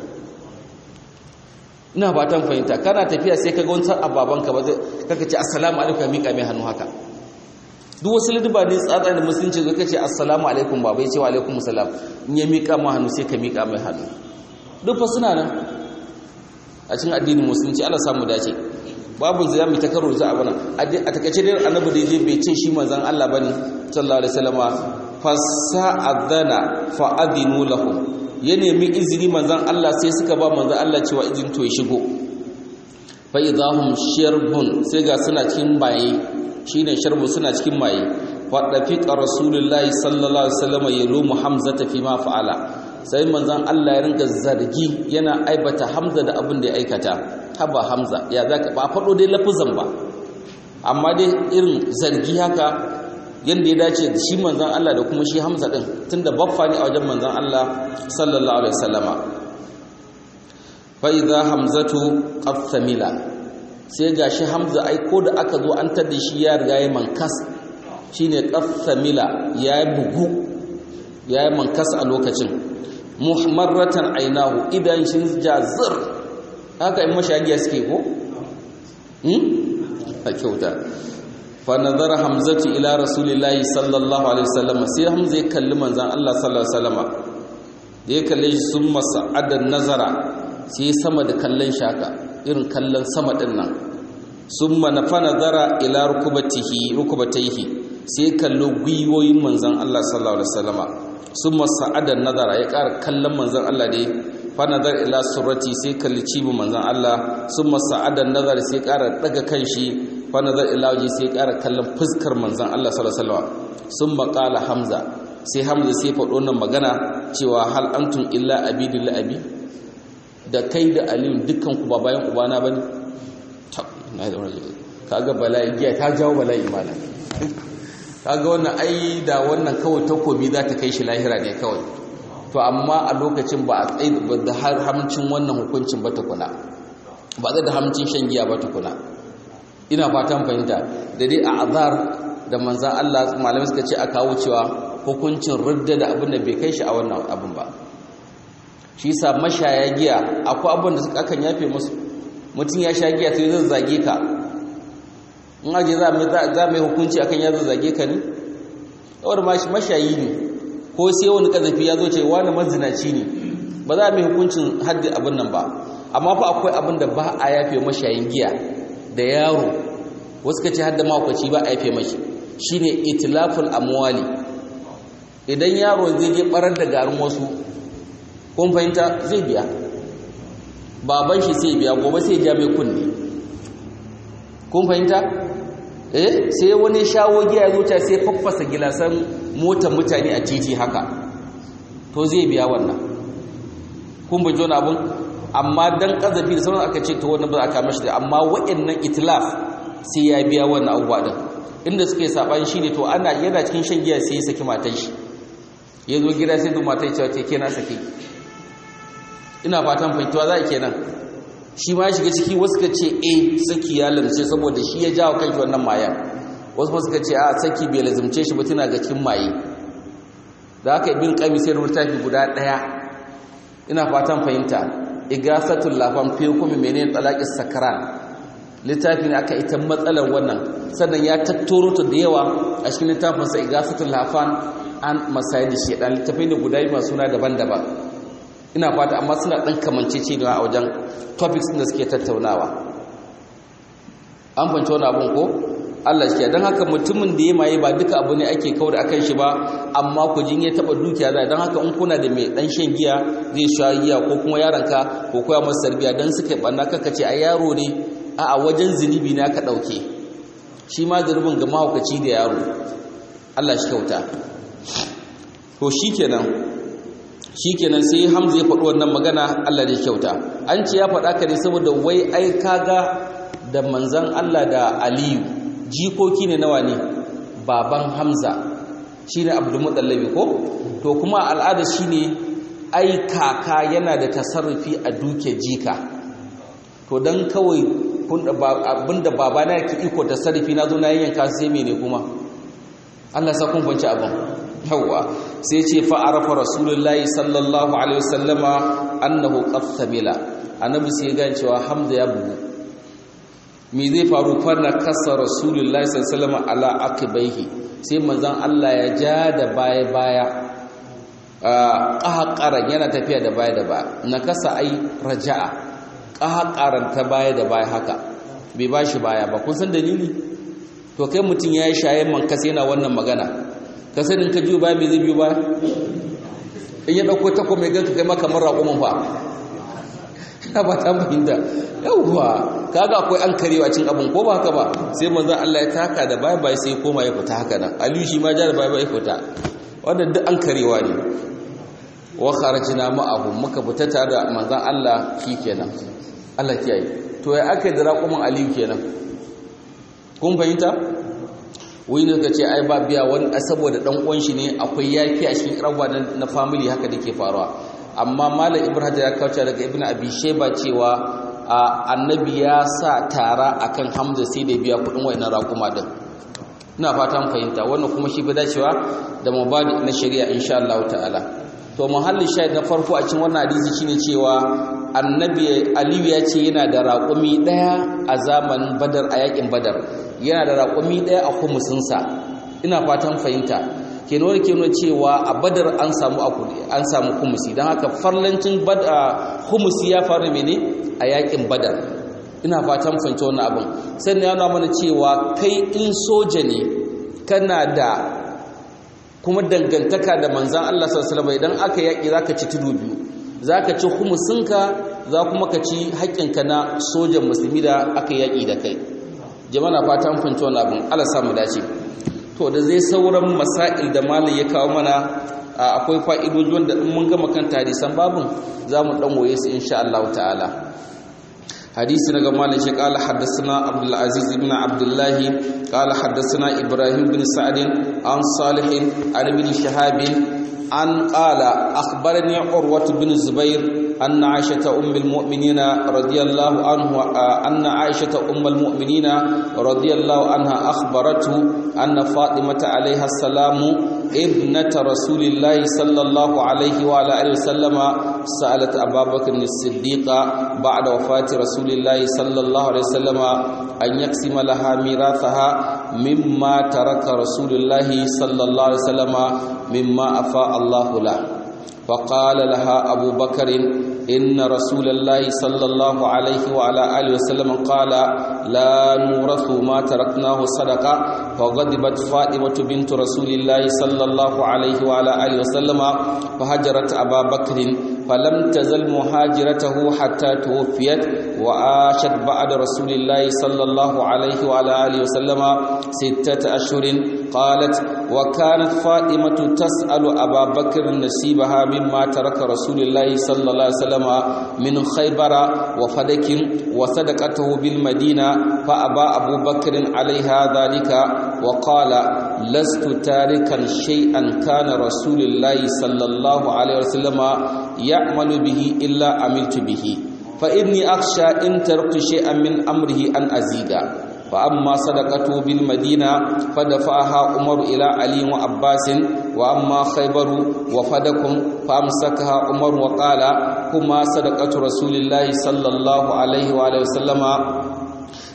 ina fatan fahimta kana tafiya sai kaga wani ababanka ba zai kaka ce assalamu alaikum mika mai hannu haka duk wasu liduba ne tsatsa da musulunci zai kace assalamu alaikum baba ya ce wa alaikum salam in ya mika ma hannu sai ka mika mai hannu duk fa suna nan a cikin addinin musulunci Allah samu dace babu zai mu ta karo za a bana a takaice dai annabi da je bai ce shi manzon Allah bane sallallahu alaihi wasallama fasa'adana fa'adinu lahum ya nemi izini manzon Allah sai suka ba manzon Allah cewa izini to ya shigo fa idahum shirbun sai ga suna cikin maye shine sharbu suna cikin maye wa dafiqa rasulullahi sallallahu alaihi wasallama yalumu hamzata fi ma fa'ala sai manzan Allah ya rinka zargi yana aibata Hamza da abin da ya aikata haba Hamza ya zaka ba faɗo dai lafuzan ba amma dai irin zargi haka yanda ya dace da shi manzan Allah da kuma shi Hamza din tunda baffa ne a wajen manzan Allah sallallahu alaihi wasallama fa idza hamzatu qathamila sai gashi Hamza ai ko da aka zo an tada shi ya riga ya mankas shine qathamila ya bugu ya mankas a lokacin muhammaratan ainahu idan shi jazir haka in mashagiya suke ko hmm a kyauta fa nazara hamzatu ila rasulillahi sallallahu alaihi wasallam sai hamza ya kalli manzon Allah sallallahu alaihi wasallam da ya kalle shi sun masa'adan nazara sai sama da kallon shaka irin kallon sama din nan summa nafa nazara ila rukubatihi rukubatayhi sai kallo gwiwoyin manzon Allah sallallahu alaihi wasallam sun masa'adar nazara ya ƙara kallon manzan Allah da ya fa nazar ila surati sai kalli cibin manzan Allah sun masa'adar nazara sai ƙara daga kan shi fa nazar ila waje sai ƙara kallon fuskar manzan Allah sallallahu sun maƙala hamza sai hamza sai faɗo nan magana cewa hal antum illa abidin la'abi da kai da aliyu dukkan ku ba bayan ubana bane kaga bala'i giya ta jawo bala'i malam kaga wannan ai da wannan kawai takobi za ta kai shi lahira ne kawai to amma a lokacin ba a tsaye da har hamcin wannan hukuncin ba tukuna ba zai da hamcin shan giya ba tukuna ina fatan fahimta da dai a azar da manzan Allah malamai suka ce a kawo cewa hukuncin ridda da abin da bai kai shi a wannan abin ba shi sa mashaya giya akwai abin da suka akan yafe musu mutum ya sha giya sai zai zage ka in aje za mai hukunci akan ya zage ka ne yawar mashayi ne ko sai wani kazafi ya zo ce wani mazinaci ne ba za mai hukuncin haddi abin nan ba amma fa akwai abin da ba a yafe mashayin giya da yaro wasu ka ce hadda makwaci ba a yafe mashi shine itilaful amwali idan yaro zai je barar da garin wasu kun fahimta zai biya baban shi sai biya gobe sai ja mai kunne kun fahimta eh sai wani shawo giya zuciya sai faffasa gilasan motar mutane a titi haka to zai biya wannan kun bi jona abun amma dan kazafi da sauran aka ce to wannan ba za ka mashi da amma wa'annan itilaf sai ya biya wannan abubuwa din inda suke saban shi ne to ana yana cikin shan giya sai ya saki matan shi ya zo gida sai da matan cewa ce kenan saki ina fatan fahimtuwa za a kenan shi ma shiga ciki wasu ka ce a saki ya lamce saboda shi ya jawo kanki wannan mayan wasu ma suka ce a saki bai lazimce shi ba tana ga cikin maye da aka ibn qayyim sai littafi guda daya ina fatan fahimta igasatul lafan fi hukumi menene talaqis sakran littafi ne aka ita matsalar wannan sannan ya tattoro ta da yawa a cikin littafinsa igasatul hafan an masayi da shedan littafai ne guda masu suna daban-daban ina fata amma suna ɗan kamancece da a wajen topics da suke tattaunawa an fanci wani abun ko Allah shi don haka mutumin da ya maye ba duka abu ne ake kawar akan shi ba amma ku jin ya taba dukiya zai don haka in kuna da mai dan shan giya zai sha giya ko kuma yaronka ko koya masa sarbiya dan suka banna kaka ce a yaro ne a a wajen zunubi ne aka dauke shi ma zunubin ga mahaukaci da yaro Allah shi kyauta to shikenan shikenan sai Hamza ya faɗi wannan magana Allah da kyauta an ce ya faɗa ka ne saboda wai ai kaga da manzon Allah da Aliyu jikoki ne nawa ne baban hamza shi ne abdulmuɗallabi ko to kuma al'ada shi ne ai kaka yana da tasarrufi a duke jika to don kawai abinda baba na yake iko tasarrufi na zo na yanka sai mene kuma allah sa kun fanci abin yawwa sai ce fa'arafa rasulullahi sallallahu alaihi wasallama annahu qad thamila annabi sai ya gane cewa hamza ya bugu me zai faru farna kasa rasulullahi sallallahu ala akibaihi sai manzon Allah ya ja da baya baya qahqaran yana tafiya da baya da baya na kasa ai raja'a qahqaran ta baya da baya haka bai bashi baya ba kun san dalili to kai mutun yayi shayen man kasa yana wannan magana kasanin ka jiyo baya me zai biyo baya in ya dauko tako mai ganka kai maka marra kuma fa ina ba ta fahimta yawwa kaga akwai an karewa cin abin ko ba haka ba sai manzon Allah ya taka da baya baya sai koma ya fita haka nan aliyu shi ma ja da baya baya fita wannan duk an karewa ne wa kharajna ma'ahu muka fita tare da manzon Allah kenan Allah kiyaye to ya aka da raƙumin aliyu kenan kun fahimta wai ne kace ai ba biya wani saboda dan uwan shi ne akwai yafi a cikin rawa na family haka dake faruwa amma malam ibrahim ya kauce daga ibn abi sheba cewa annabi ya sa tara akan hamza sai da biya kudin wayannan rakuma din ina fatan fahimta wannan kuma shi fi dacewa da mabadi na shari'a insha Allah ta'ala to muhallin shahid na farko a cikin wannan hadisi shine cewa annabi aliyu ya ce yana da raƙumi daya a zamanin badar a yakin badar yana da raƙumi daya a kumusinsa ina fatan fahimta ke nuna ke nuna cewa a badar an samu an samu kumusi don haka farlancin kumusi ya faru mene a yakin badar ina fatan fahimci wannan abin sannan yana mana cewa kai in soja ne kana da kuma dangantaka da manzan Allah sallallahu alaihi idan aka yaki zaka ci tudu biyu zaka ci kumusinka za kuma ka ci haƙƙinka na sojan musulmi da aka yaki da kai jama'a fatan fahimci wannan abin Allah samu dace to da zai sauran masail da malai ya kawo mana akwai fa'idoji wanda in mun gama kan hadisan babun za mu ɗan waye su insha Allah ta'ala hadisi daga malai shi ƙala haddasa abdul aziz ibn abdullah ƙala haddasa ibrahim bin sa'ad an salih an bin shahab an qala akhbarani urwah bin zubair أن عائشة أم المؤمنين رضي الله عنه أن عائشة أم المؤمنين رضي الله عنها أخبرته أن فاطمة عليها السلام ابنة رسول الله صلى الله عليه وعلى آله وسلم سألت أبا بكر الصديق بعد وفاة رسول الله صلى الله عليه وسلم أن يقسم لها ميراثها مما ترك رسول الله صلى الله عليه وسلم مما أفاء الله له فقال لها أبو بكر إن رسول الله صلى الله عليه وعلى آله وسلم قال لا نورث ما تركناه صدقة فغضبت فاطمة بنت رسول الله صلى الله عليه وعلى آله وسلم فهجرت أبا بكر فلم تزل مهاجرته حتى توفيت وعاشت بعد رسول الله صلى الله عليه وعلى آله وسلم ستة أشهر قالت وكانت فاطمة تسأل أبا بكر نصيبها مما ترك رسول الله صلى الله عليه وسلم من خيبر وفدك وصدقته بالمدينة فأبى أبو بكر عليها ذلك وقال لست تاركا شيئا كان رسول الله صلى الله عليه وسلم يعمل به إلا عملت به فإني أخشى إن تركت شيئا من أمره أن أزيد فأما صدقته بالمدينة فدفعها عمر إلى علي وعباس وأما خيبر وفدكم فأمسكها عمر وقال هما صدقة رسول الله صلى الله عليه وآله وسلم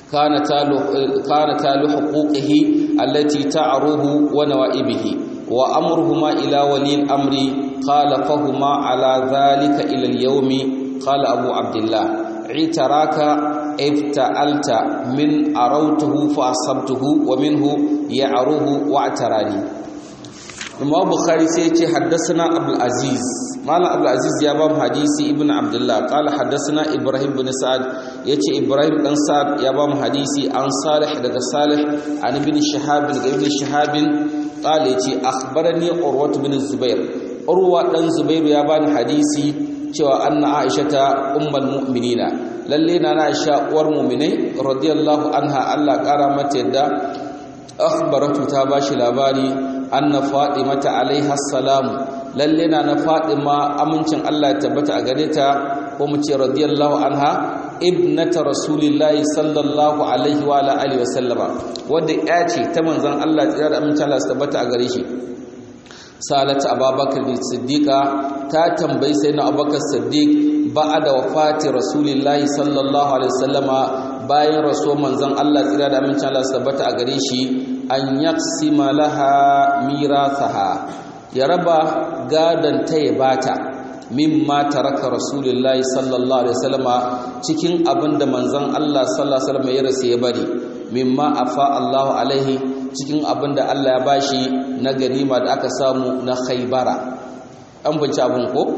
kana talu kana talu huquqihi allati ta'ruhu wa nawaibihi wa amruhuma ila wali al-amri qala fahuma ala dhalika ila al-yawmi qala abu abdullah itaraka ifta'alta min arautuhu fa asabtuhu wa minhu ya'ruhu wa atarani Imam Bukhari sai ya ce haddathana Abdul Aziz Malam Abdul Aziz ya ba mu hadisi Ibn Abdullah qala haddathana Ibrahim bin Sa'ad yace Ibrahim dan Sa'ad ya ba mu hadisi an Salih daga Salih an ibn Shihab daga ibn Shihab qala yace akhbarani Urwa bin Zubair Urwa dan Zubair ya bani hadisi cewa anna Aisha ta ummul mu'minina lalle na Aisha uwar mu'minai radiyallahu anha Allah kara mata yadda akhbaratu ta bashi labari anna fatimata alaiha salam lalle na na fatima amincin Allah ya tabbata a gare ta ko mu ce radiyallahu anha ibnata rasulillahi sallallahu alaihi wa ala alihi wasallama wanda ya ce ta manzon Allah tsira da amincin Allah ya tabbata a gare shi salat ababakar siddiqa ta tambayi sayyidina abubakar siddiq ba'da wafati rasulillahi sallallahu alaihi wasallama bayan rasuwar manzon Allah tsira da amincin Allah ya tabbata a gare shi an yaksima laha mirathaha ya raba gadon ta ya bata mimma taraka rasulullahi sallallahu alaihi wasallama cikin abinda manzon Allah sallallahu alaihi wasallam ya rasu ya bari mimma afa Allahu alaihi cikin abinda Allah ya bashi na ganima da aka samu na Khaybara an bunci abun ko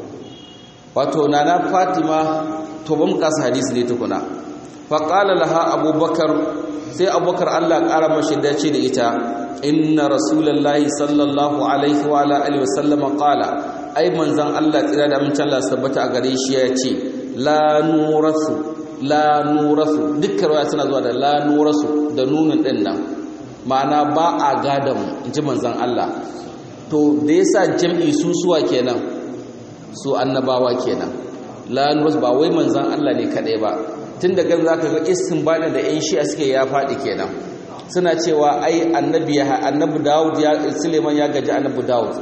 wato nana Fatima to ban kasa hadisi ne tukuna fa qala laha abubakar sai abubakar Allah ƙara mashi dace da ita inna rasulullahi sallallahu alaihi wa ala alihi wasallam qala ai manzon Allah tsira da amincin Allah sabbata a gare shi ya ce la nurasu la nurasu dukkan ruwa suna zuwa da la nurasu da nunin din nan ma'ana ba a gadan inji manzon Allah to da yasa jam'i su suwa kenan su annabawa kenan la nurasu ba wai manzon Allah ne kadai ba tun da gan zaka ga istinbadin da yan shi'a suke ya faɗi kenan suna cewa ai annabi ya annabi Dawud ya Suleiman ya gaji annabi Dawud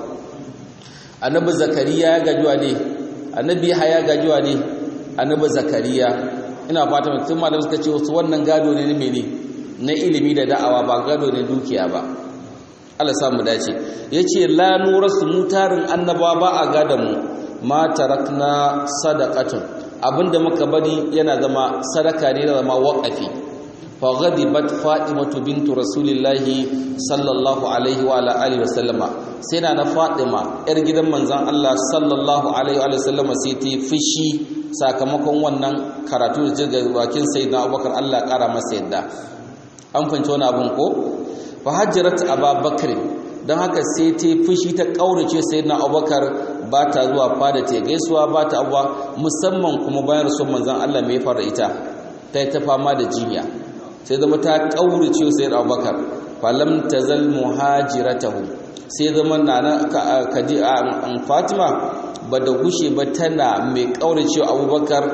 annabi Zakariya ya gaji wa ne annabi Yahya ya gaji wa ne annabi Zakariya ina fata mutum malam suka ce wasu wannan gado ne ne mene na ilimi da da'awa ba gado ne dukiya ba Allah samu dace yace la nurasu mutarin annabawa ba a gadan mu ma tarakna sadaqatun abinda muka bari yana zama sadaka ne da zama waqafi fa ghadibat fatimatu bintu rasulillahi sallallahu alaihi wa ala alihi wasallama sai na na fatima yar gidan manzon Allah sallallahu alaihi wa sallama sai ta fishi sakamakon wannan karatu da jirga bakin sayyidina Abubakar Allah kara masa yadda an fahimci wani abun ko fa hajjarat ababakar don haka sai ta fushi ta kaurace sayyidina Abubakar ba ta zuwa fada ta gaisuwa ba ta abuwa musamman kuma bayan rasul manzon Allah mai fara ita ta yi ta fama da jinya sai zama ta kaurace sai Abubakar falam tazal muhajiratahu sai zama nana kaji an Fatima ba da gushe ba tana mai kaurace Abubakar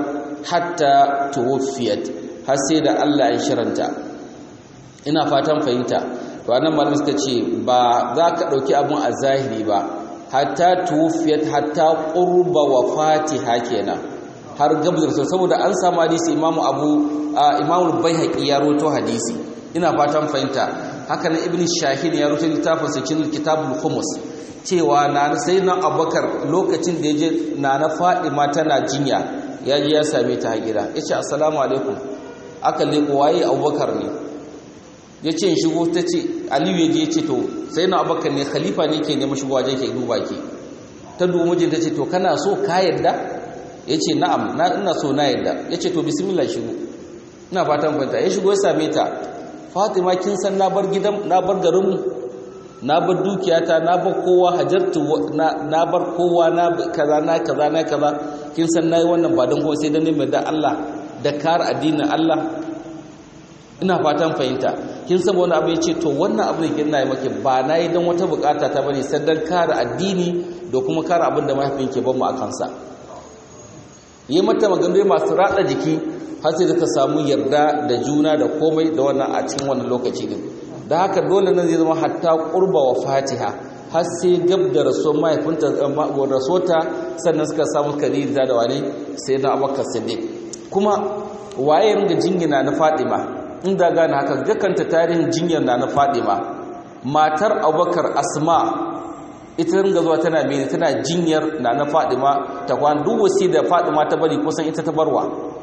hatta tuwfiyat har sai da Allah ya shiranta ina fatan fahimta to annan malamin suka ce ba za ka dauki abun a zahiri ba hatta tuwfiyat hatta qurba wafatiha kenan har gabzar so saboda an samu hadisi imamu abu imamu baihaqi ya roto hadisi ina fatan fahimta haka nan ibnu shahin ya roto littafin sa cikin kitabul khumus cewa na sayyidina abubakar lokacin da yaje na na fadima tana jinya ya ji ya same ta a gida yace assalamu alaikum aka leko waye abubakar ne yace shigo tace aliyu yaje yace to sai na abakar ne khalifa ne ke neman shigo waje ke duba ke ta dubu mijin ta ce to kana so ka yadda ya ce na'am na ina so na yadda ya ce to bismillah shigo ina fatan fanta ya shigo ya same ta fatima kin san na bar gidan na bar garinmu na bar dukiyata na bar kowa hajartu na bar kowa na kaza na kaza na kaza kin san nayi wannan ba don kuma sai dan neman da Allah da kar addinin Allah ina fatan fahimta kin san wani abu yace to wannan abu ne kin nayi maki ba nayi dan wata bukata ta bane sai dan kare addini da kuma kare abin da mahaifin ke ban mu akan sa yi mata maganganu masu rada jiki har sai ka samu yarda da juna da komai da wannan a cikin wannan lokaci din da haka dole nan zai zama hatta qurba wa fatiha har sai gab da rasuwar mahaifinta rasuwarta sannan suka samu kadiri da wane sai na abubakar siddiq kuma waye ringa jingina na fatima inda gane haka gakanta tarihin jinyar na na fadima matar abubakar asma ita ringa zuwa tana mene tana jinyar na na fadima ta kwan duk wasi da fadima ta bari kusan ita ta barwa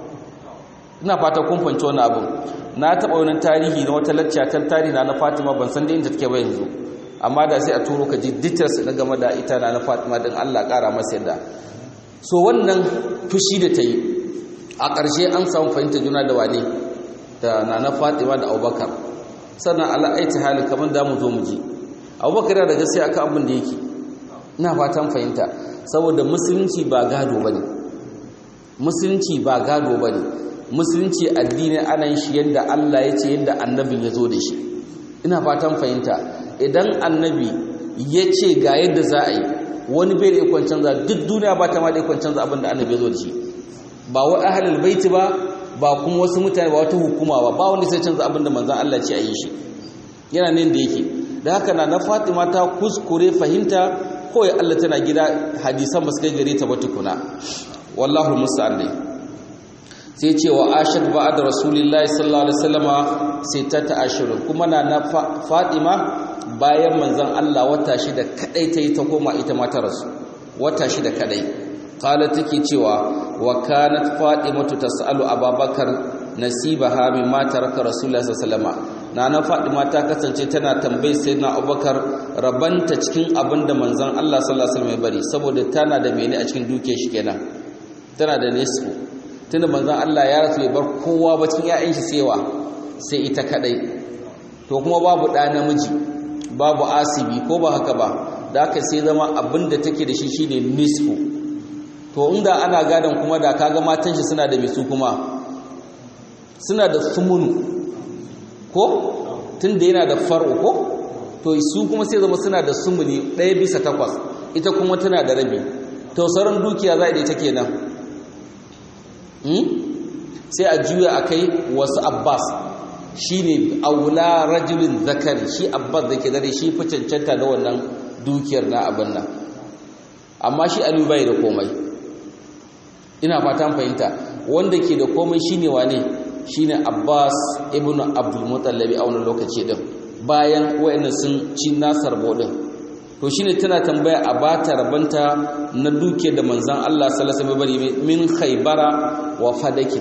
ina fata kun fahimci wani abin na taɓa wani tarihi na wata lacca ta tarihi na na fatima ban san da inda take ba yanzu amma da sai a turo ka ji details na game da ita na na fatima din allah ƙara masa yadda so wannan fushi da ta yi a ƙarshe an samu fahimta juna da wane da na na fatima da abubakar sannan ala'aiti hali kamar da mu zo mu ji abubakar yana da gaskiya akan abin da yake ina fatan fahimta saboda musulunci ba gado bane musulunci ba gado bane musulunci addini ana yin shi yadda Allah ya ce yadda annabin ya zo da shi ina fatan fahimta idan annabi ya ce ga yadda za a yi wani bai da ikon canza duk duniya ba ta ma da ikon canza abin da annabi ya zo da shi ba wa ahlul baiti ba ba kuma wasu mutane ba wata hukuma ba ba wanda sai canza abin da manzon Allah ce a yi shi yana nan da yake da haka na na Fatima ta kuskure fahimta kawai Allah tana gida hadisan ba su kai gare ta ba tukuna wallahu musta'an dai sai ce wa ashad ba'da rasulillahi sallallahu alaihi wasallama sai ta ta'ashiru kuma na na Fatima bayan manzon Allah wata shida kadai tayi ta koma ita ma ta rasu wata shida kadai qala take cewa wa kanat fatimatu tasalu ababakar nasibaha mimma taraka rasulullahi sallallahu alaihi wasallama nana fatima ta kasance tana tambayi sayyidina abubakar rabanta cikin abinda manzon Allah sallallahu alaihi wasallam ya bari saboda tana da mene a cikin dukiyar shi kenan tana da nisfu tunda manzon Allah ya rasu ya bar kowa ba cikin ƴaƴan shi sewa sai ita kadai to kuma babu ɗa namiji babu asibi ko ba haka ba da haka sai zama abinda take da shi shine nisfu to inda ana gadon kuma da kaga matan shi suna da misu kuma suna da sumunu ko tunda yana da far'u ko to su kuma sai zama suna da sumuni ɗaya bisa takwas ita kuma tana da rabi to sauran dukiya za a ita kenan sai a juya a kai wasu abbas shi ne aula rajulin zakari shi abbas da ke dare shi fi cancanta da wannan dukiyar na abin nan amma shi aliyu bai da komai ina fatan fahimta wanda ke da komai shine wane shine Abbas ibn Abdul Muttalib a wannan lokaci din bayan wayannan sun ci nasar bodin to shine tana tambaya a bata rabanta na duke da manzon Allah sallallahu alaihi wasallam min Khaybara wa Fadakin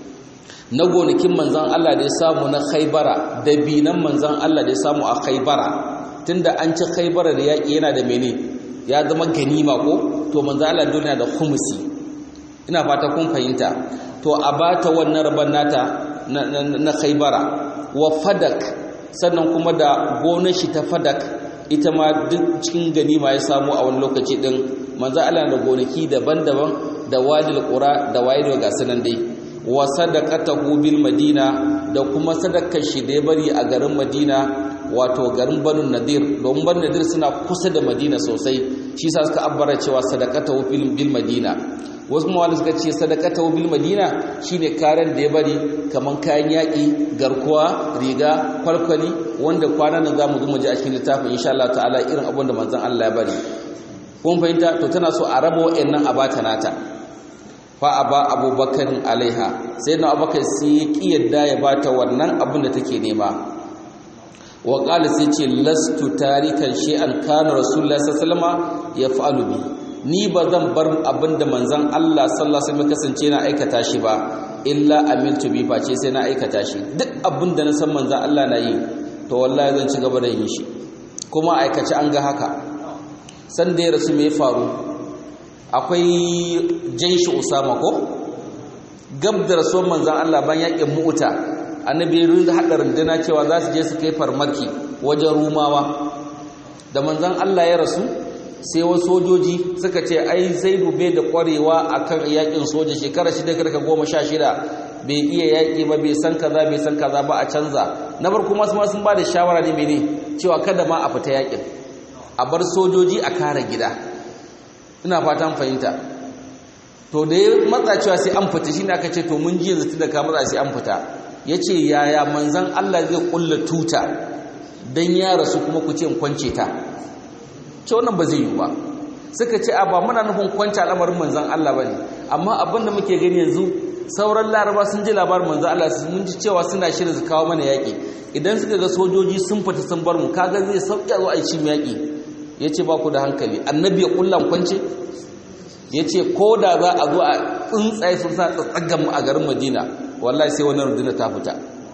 na gonakin manzon Allah da ya samu na Khaybara da binan manzon Allah da ya samu a Khaybara tunda an ci Khaybara da yaki yana da mene ya zama ganima ko to manzon Allah dole yana da khumsi ina fata kun fahimta to a bata wannan rabon nata na khaibara wa fadak sannan kuma da gonar shi ta fadak ita ma duk cikin ganima ya samu a wani lokaci din manzo Allah da gonaki daban-daban da wadil qura da waydo ga sanan dai wa sadaqatahu bil madina da kuma sadakar shi da ya bari a garin madina wato garin banu nadir domin banu nadir suna kusa da madina sosai shi sa suka abbara cewa sadaqatahu bil madina wasu mawali suka ce sadakata bil madina shine karen da ya bari kaman kayan yaƙi garkuwa riga kwalkwali wanda kwanan nan zamu zo mu ji a cikin littafin insha Allah ta'ala irin abin da manzon Allah ya bari kun fahimta to tana so a raba wa'annan a bata nata fa aba abubakar alaiha sai na abubakar sai ya ki yadda ya bata wannan abin da take nema wa qala sai ce lastu tarikan shay'an kana rasulullahi sallallahu alaihi wasallam yaf'alu bi ni ba zan bar abin da manzan Allah sallallahu alaihi wasallam kasance na aikata shi ba illa amiltu bi face sai na aikata shi duk abin da na san manzan Allah na yi to wallahi zan ci gaba da yin shi kuma aikace an ga haka san da ya rasu me faru akwai jaishi usama ko gab da rasuwar manzan Allah ban yakin mu'uta annabi ya hada runduna cewa za su je su kai farmaki wajen rumawa da manzan Allah ya rasu sai wasu sojoji suka ce ai zaidu bai da kwarewa akan yakin soja shekara shida karka goma sha shida bai iya yaƙi ba bai san kaza bai san kaza ba a canza na bar kuma sun ba da shawara ne mene cewa kada ma a fita yaƙin a bar sojoji a kare gida ina fatan fahimta to da ya matsa cewa sai an fita shine aka ce to mun ji yanzu tunda ka matsa sai an fita yace yaya manzon Allah zai kulla tuta dan ya rasu kuma ku ce in kwance ta ce wannan ba zai yi ba suka ce a ba muna nufin kwanci al'amarin manzan Allah ba ne amma abin da muke gani yanzu sauran laraba sun ji labarin manzo Allah mun ji cewa suna shirin su kawo mana yaƙi idan suka ga sojoji sun fita sun bar mu kaga zai sauƙi zuwa a cin yaƙi yace ba ku da hankali annabi ya kullan kwance yace ko da za a zo a tsuntsaye sun sa tsatsagan mu a garin Madina wallahi sai wannan runduna ta fita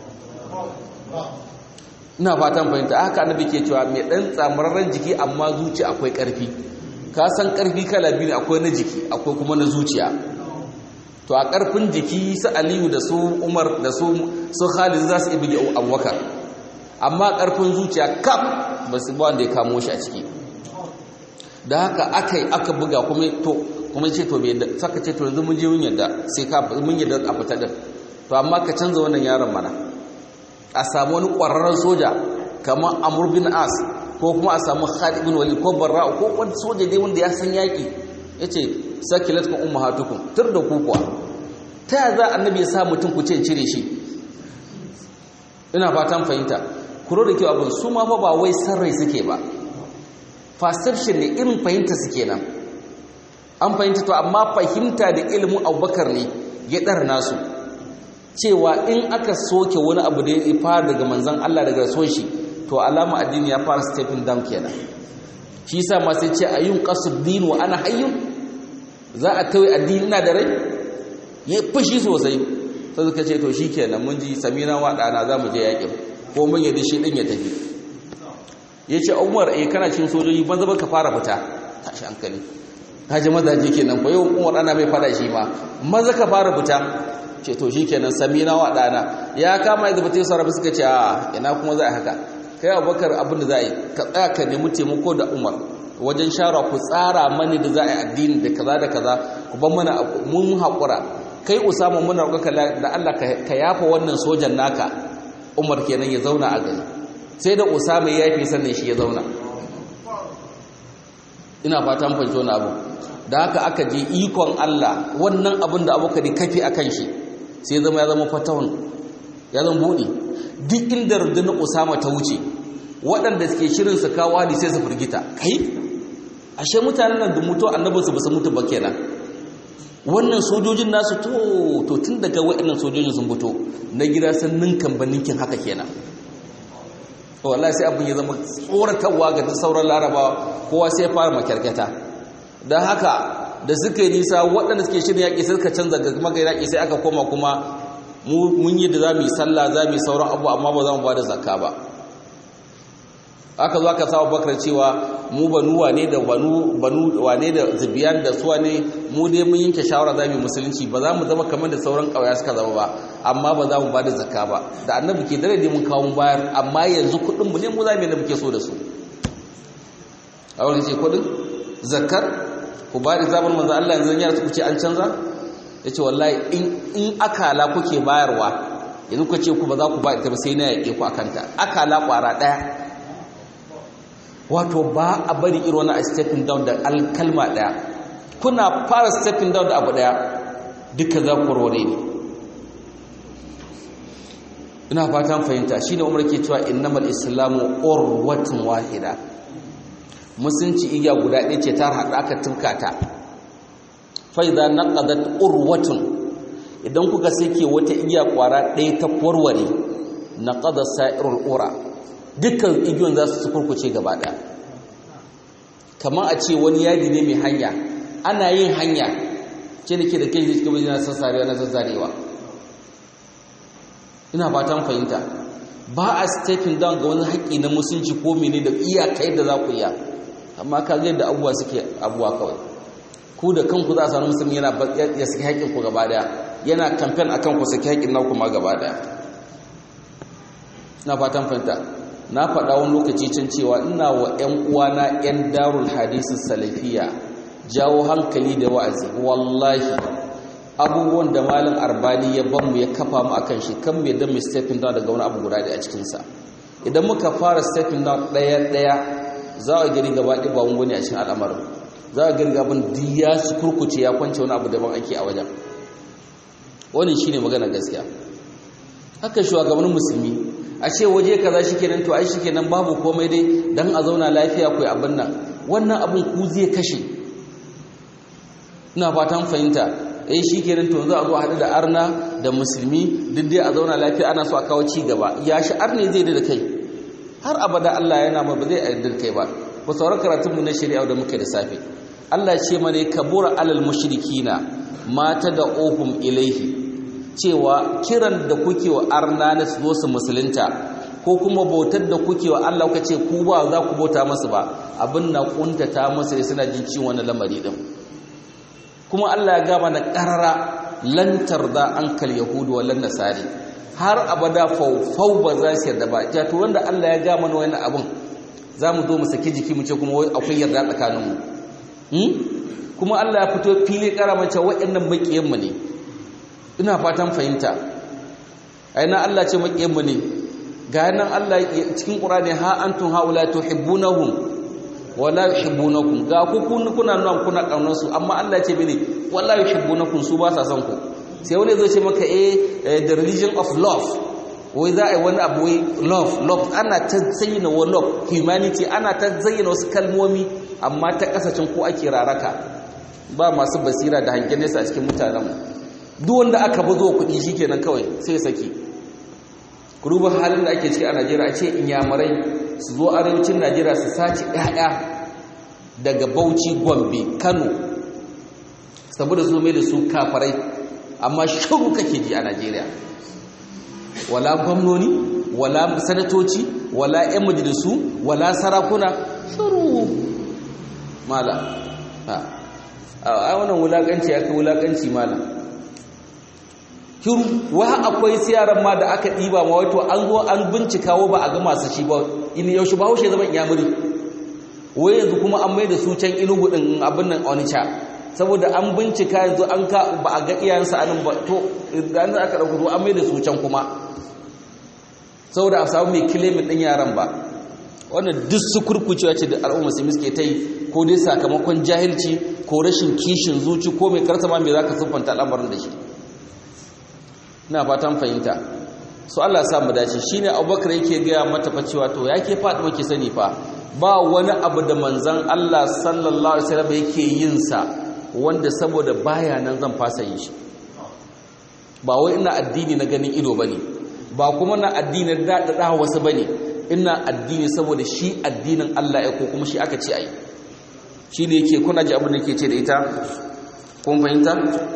ina fatan fahimta haka annabi ke cewa mai dan tsamararren jiki amma zuci akwai ƙarfi ka san ƙarfi kala biyu akwai na jiki akwai kuma na zuciya to a ƙarfin jiki su aliyu da su umar da su su khalid za su ibi abubakar amma ƙarfin zuciya kaf ba su ba wanda ya kamo shi a ciki da haka aka yi aka buga kuma to kuma ce to bai saka ce to yanzu mun je mun yadda sai ka mun yadda a fita din to amma ka canza wannan yaron mana a samu wani ƙwararren soja kamar amur bin as ko kuma a samu khalid bin walid ko barra ko wani soja dai wanda ya san yaƙi yace sakilatkum ummahatukum tur da ku kuwa ta ya za annabi ya sa mutum ku ce cire shi ina fatan fahimta kuro da kyau abin su ma fa ba wai sarrai suke ba perception ne irin fahimta suke nan an fahimta to amma fahimta da ilimin abubakar ne ya ɗar nasu cewa in aka soke wani abu da ya fara daga manzan Allah daga son shi to alama addini ya fara stepping down kenan shi yasa ma sai ce ayyun qasdin wa ana hayyun za a tawai addini na da rai ya fushi sosai sai suka ce to shikenan mun ji samina wa dana za mu je yakin ko mun yadda shi din ya tafi yace Umar eh kana cin sojoji ban zaba ka fara fita tashi hankali kaje mazaje kenan ko yau Umar dana mai fada shi ma maza ka fara fita ce to shikenan samina wa dana ya kama da batai sarabi suka ce a ina kuma za a haka kai abubakar abin da za a yi ka tsaya ka nemi taimako da umar wajen shara ku tsara mani da za a yi addini da kaza da kaza ku ban mana mun haƙura kai usama muna roƙa da Allah ka yafa wannan sojan naka umar kenan ya zauna a gari sai da usama ya yafe sannan shi ya zauna ina fatan fahimci wani abu da haka aka je ikon Allah wannan abin da abubakar kafi akan shi sai zama ya zama fatawun ya zama buɗe duk inda rundunar usama ta wuce waɗanda suke shirin su kawo hadi sai su firgita kai ashe mutanen nan da mutu annabinsu ba su mutu ba kenan wannan sojojin nasu to to tun daga waɗannan sojojin sun fito na gida sun ninkan ba ninkin haka kenan wallahi sai abin ya zama tsoratarwa ga sauran larabawa kowa sai ya fara makyarkata don haka da suka yi nisa waɗanda suke shirin yaƙi sai suka canza ga kuma yaƙi sai aka koma kuma mun yi da za mu yi sallah za mu yi sauran abu amma ba za mu ba da zakka ba aka zo aka sa bakar cewa mu banu wane da banu banu wane da zubiyan da suwa ne mu dai mun yanke shawara za mu yi musulunci ba za mu zama kamar da sauran ƙauya suka zama ba amma ba za mu ba da zakka ba da annabi ke dare dai mun kawo mu bayar amma yanzu kuɗin mu ne mu za mu yi da muke so da su a wani ce kuɗin zakkar ku ba da zaɓar manzo Allah yanzu yara ku ce an canza ya ce wallahi in akala kuke bayarwa yanzu ku ce ku ba za ku ba ita ba sai na yaƙe ku a kanta akala ƙwara ɗaya wato ba a bari irin wani a stepping down da alkalma ɗaya kuna fara stepping down da abu ɗaya duka za ku warware ne ina fatan fahimta shine umar ke cewa innamal islamu urwatun wahida musunci igiya guda ɗaya ce ta haɗa aka tunka ta faiza naqadat urwatun idan kuka sake wata igiya kwara ɗaya ta warware naqada sa'irul ura dukkan igiyon za su kurkuce gaba ɗaya kamar a ce wani yadi ne mai hanya ana yin hanya ce da ke da kai zai cikin na sassarewa na zazzarewa ina fatan fahimta ba a stepping down ga wani haƙƙi na musunci ko mene da iyakai da za ku iya amma ka ga yadda abubuwa suke abubuwa kawai ku da kanku za a samu musulmi yana ya saki haƙƙin ku gaba daya yana campaign akan ku saki haƙƙin naku ma gaba daya ina fatan fahimta na faɗa wani lokaci can cewa ina wa ƴan uwana ƴan darul hadisi salafiya jawo hankali da wa'azi wallahi abubuwan da malam arbani ya ban mu ya kafa mu akan shi kan me da mu stepping down daga wani abu guda da a cikin sa idan muka fara stepping down ɗaya ɗaya za a gari gaba ɗaya ba wani a cikin al'amarin za a gari gaban diya su kurkuce ya kwance wani abu daban ake a wajen wani shi ne magana gaskiya haka shugabannin musulmi a ce waje kaza shi kenan to ai shi kenan babu komai dai don a zauna lafiya ku abin nan wannan abin ku zai kashe ina fatan fahimta eh shikenan to za a zo a haɗu da arna da musulmi duk dai a zauna lafiya ana so a kawo ci gaba ya shi arne zai da kai har abada Allah yana ma ba zai yarda da kai ba ku sauran karatun mu na shari'a da muke da safe Allah ya ce mana kabura alal mushrikina mata da ohum ilaihi cewa kiran da kuke wa arna na su zo su musulunta ko kuma bautar da kuke wa Allah kuka ce ku ba za ku bauta masu ba abin na kuntata masu suna jin ciwon wani lamari din kuma Allah ya gama na karara lantar da ankal yahudu wa lan nasari har abada faufau ba za su yarda ba ja to wanda Allah ya gama na wani abin za mu zo mu saki jiki mu ce kuma akwai yarda tsakaninmu kuma Allah ya fito fili karamace waɗannan makiyanmu ne ina fatan fahimta aina Allah ce makiyanmu ne ga nan Allah cikin Qur'ani ha antum haula tuhibbunahum wa la yuhibbunakum ga ku kuna nan kuna kaunar su amma Allah ce mene wallahi yuhibbunakum su ba sa son ku sai wani zai ce maka eh the religion of love wai za a yi wani abu wai love love ana ta zayyana wa love humanity ana ta zayyana wasu kalmomi amma ta kasashen ko ake raraka ba masu basira da hangen nesa a cikin mutanenmu duk wanda aka bazo kuɗi shikenan kawai sai saki ruba halin da ake ciki a Najeriya a ce inyamurai su zo arewacin Najeriya su sace ƴaƴa daga Bauchi Gombe Kano saboda su mai da su kafarai amma shiru kake ji a Najeriya wala gwamnoni wala sanatoci wala ƴan majalisu wala sarakuna shiru mala a wannan wulakanci ya kai wulakanci mala shiru wa akwai siyaran ma da aka ɗiba ma wato an zo an bincika wa ba a ga masu shi ba in yaushe ba haushe zama iyamuri wai yanzu kuma an mai da su can inugu ɗin abin nan onisha saboda an bincika yanzu an ka ba a ga iyayensa anan ba to idan aka ɗauka an mai da su can kuma saboda a samu mai kilimin ɗin yaran ba wannan duk su kurkucewa ce da al'umma su suke ta yi ko dai sakamakon jahilci ko rashin kishin zuci ko mai karsa ma mai za ka siffanta al'amarin da shi ina fatan fahimta su Allah ya samu dace shine Abubakar yake gaya mata fa cewa to yake faɗi muke sani fa ba wani abu da manzon Allah sallallahu alaihi wasallam yake yin sa wanda saboda baya nan zan fasa yin shi ba wai ina addini na ganin ido bane ba kuma na addini da da wasu bane ina addini saboda shi addinin Allah ya ko kuma shi aka ce ai shi ne yake kuna ji abin da yake ce da ita kun fahimta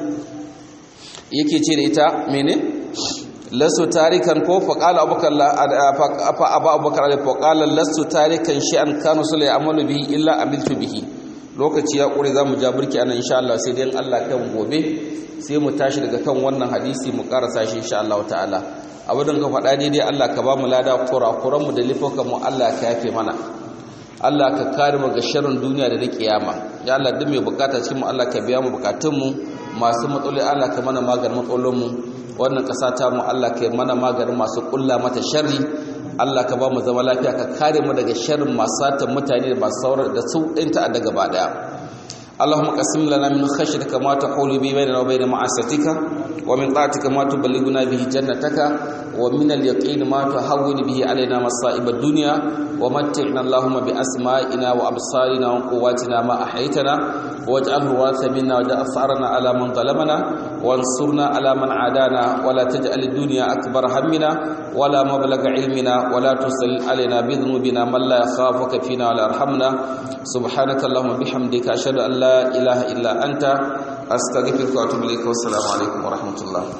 yake ce da ita mene lasu tarikan ko faqala abubakar fa aba abubakar fa qala lasu tarikan shi an kanu sula ya'malu bihi illa amiltu bihi lokaci ya kure zamu ja burki anan insha Allah sai dai Allah kan gobe sai mu tashi daga kan wannan hadisi mu karasa shi insha Allah ta'ala abin ka faɗa daidai Allah ka ba mu lada kurakuran mu da lifokan mu Allah ka yafe mana Allah ka kare mu ga sharrin duniya da na kiyama ya Allah duk mai bukata cikin mu Allah ka biya mu bukatun mu masu matsaloli Allah ka mana maganin matsalolin mu wannan ƙasa ta mu Allah ka yi mana maganin masu kulla mata sharri Allah ka ba mu zama lafiya ka kare mu daga sharrin masu satan mutane da masu saurar da su ɗin ta'adda gaba daya اللهم قسم لنا من خشيتك ما تحول به بيننا وبين معصيتك ومن طاعتك ما تبلغنا به جنتك ومن اليقين ما تهون به علينا مصائب الدنيا ومتعنا اللهم بأسمائنا وأبصارنا وقواتنا ما أحيتنا واجعله الوارث منا واجعل ثأرنا على من ظلمنا وانصرنا على من عادانا ولا تجعل الدنيا أكبر همنا ولا مبلغ علمنا ولا تسل علينا بذنوبنا من لا يخافك فينا ولا يرحمنا سبحانك اللهم بحمدك أشهد أن لا إله إلا أنت أستغفرك وأتوب إليك والسلام عليكم ورحمة الله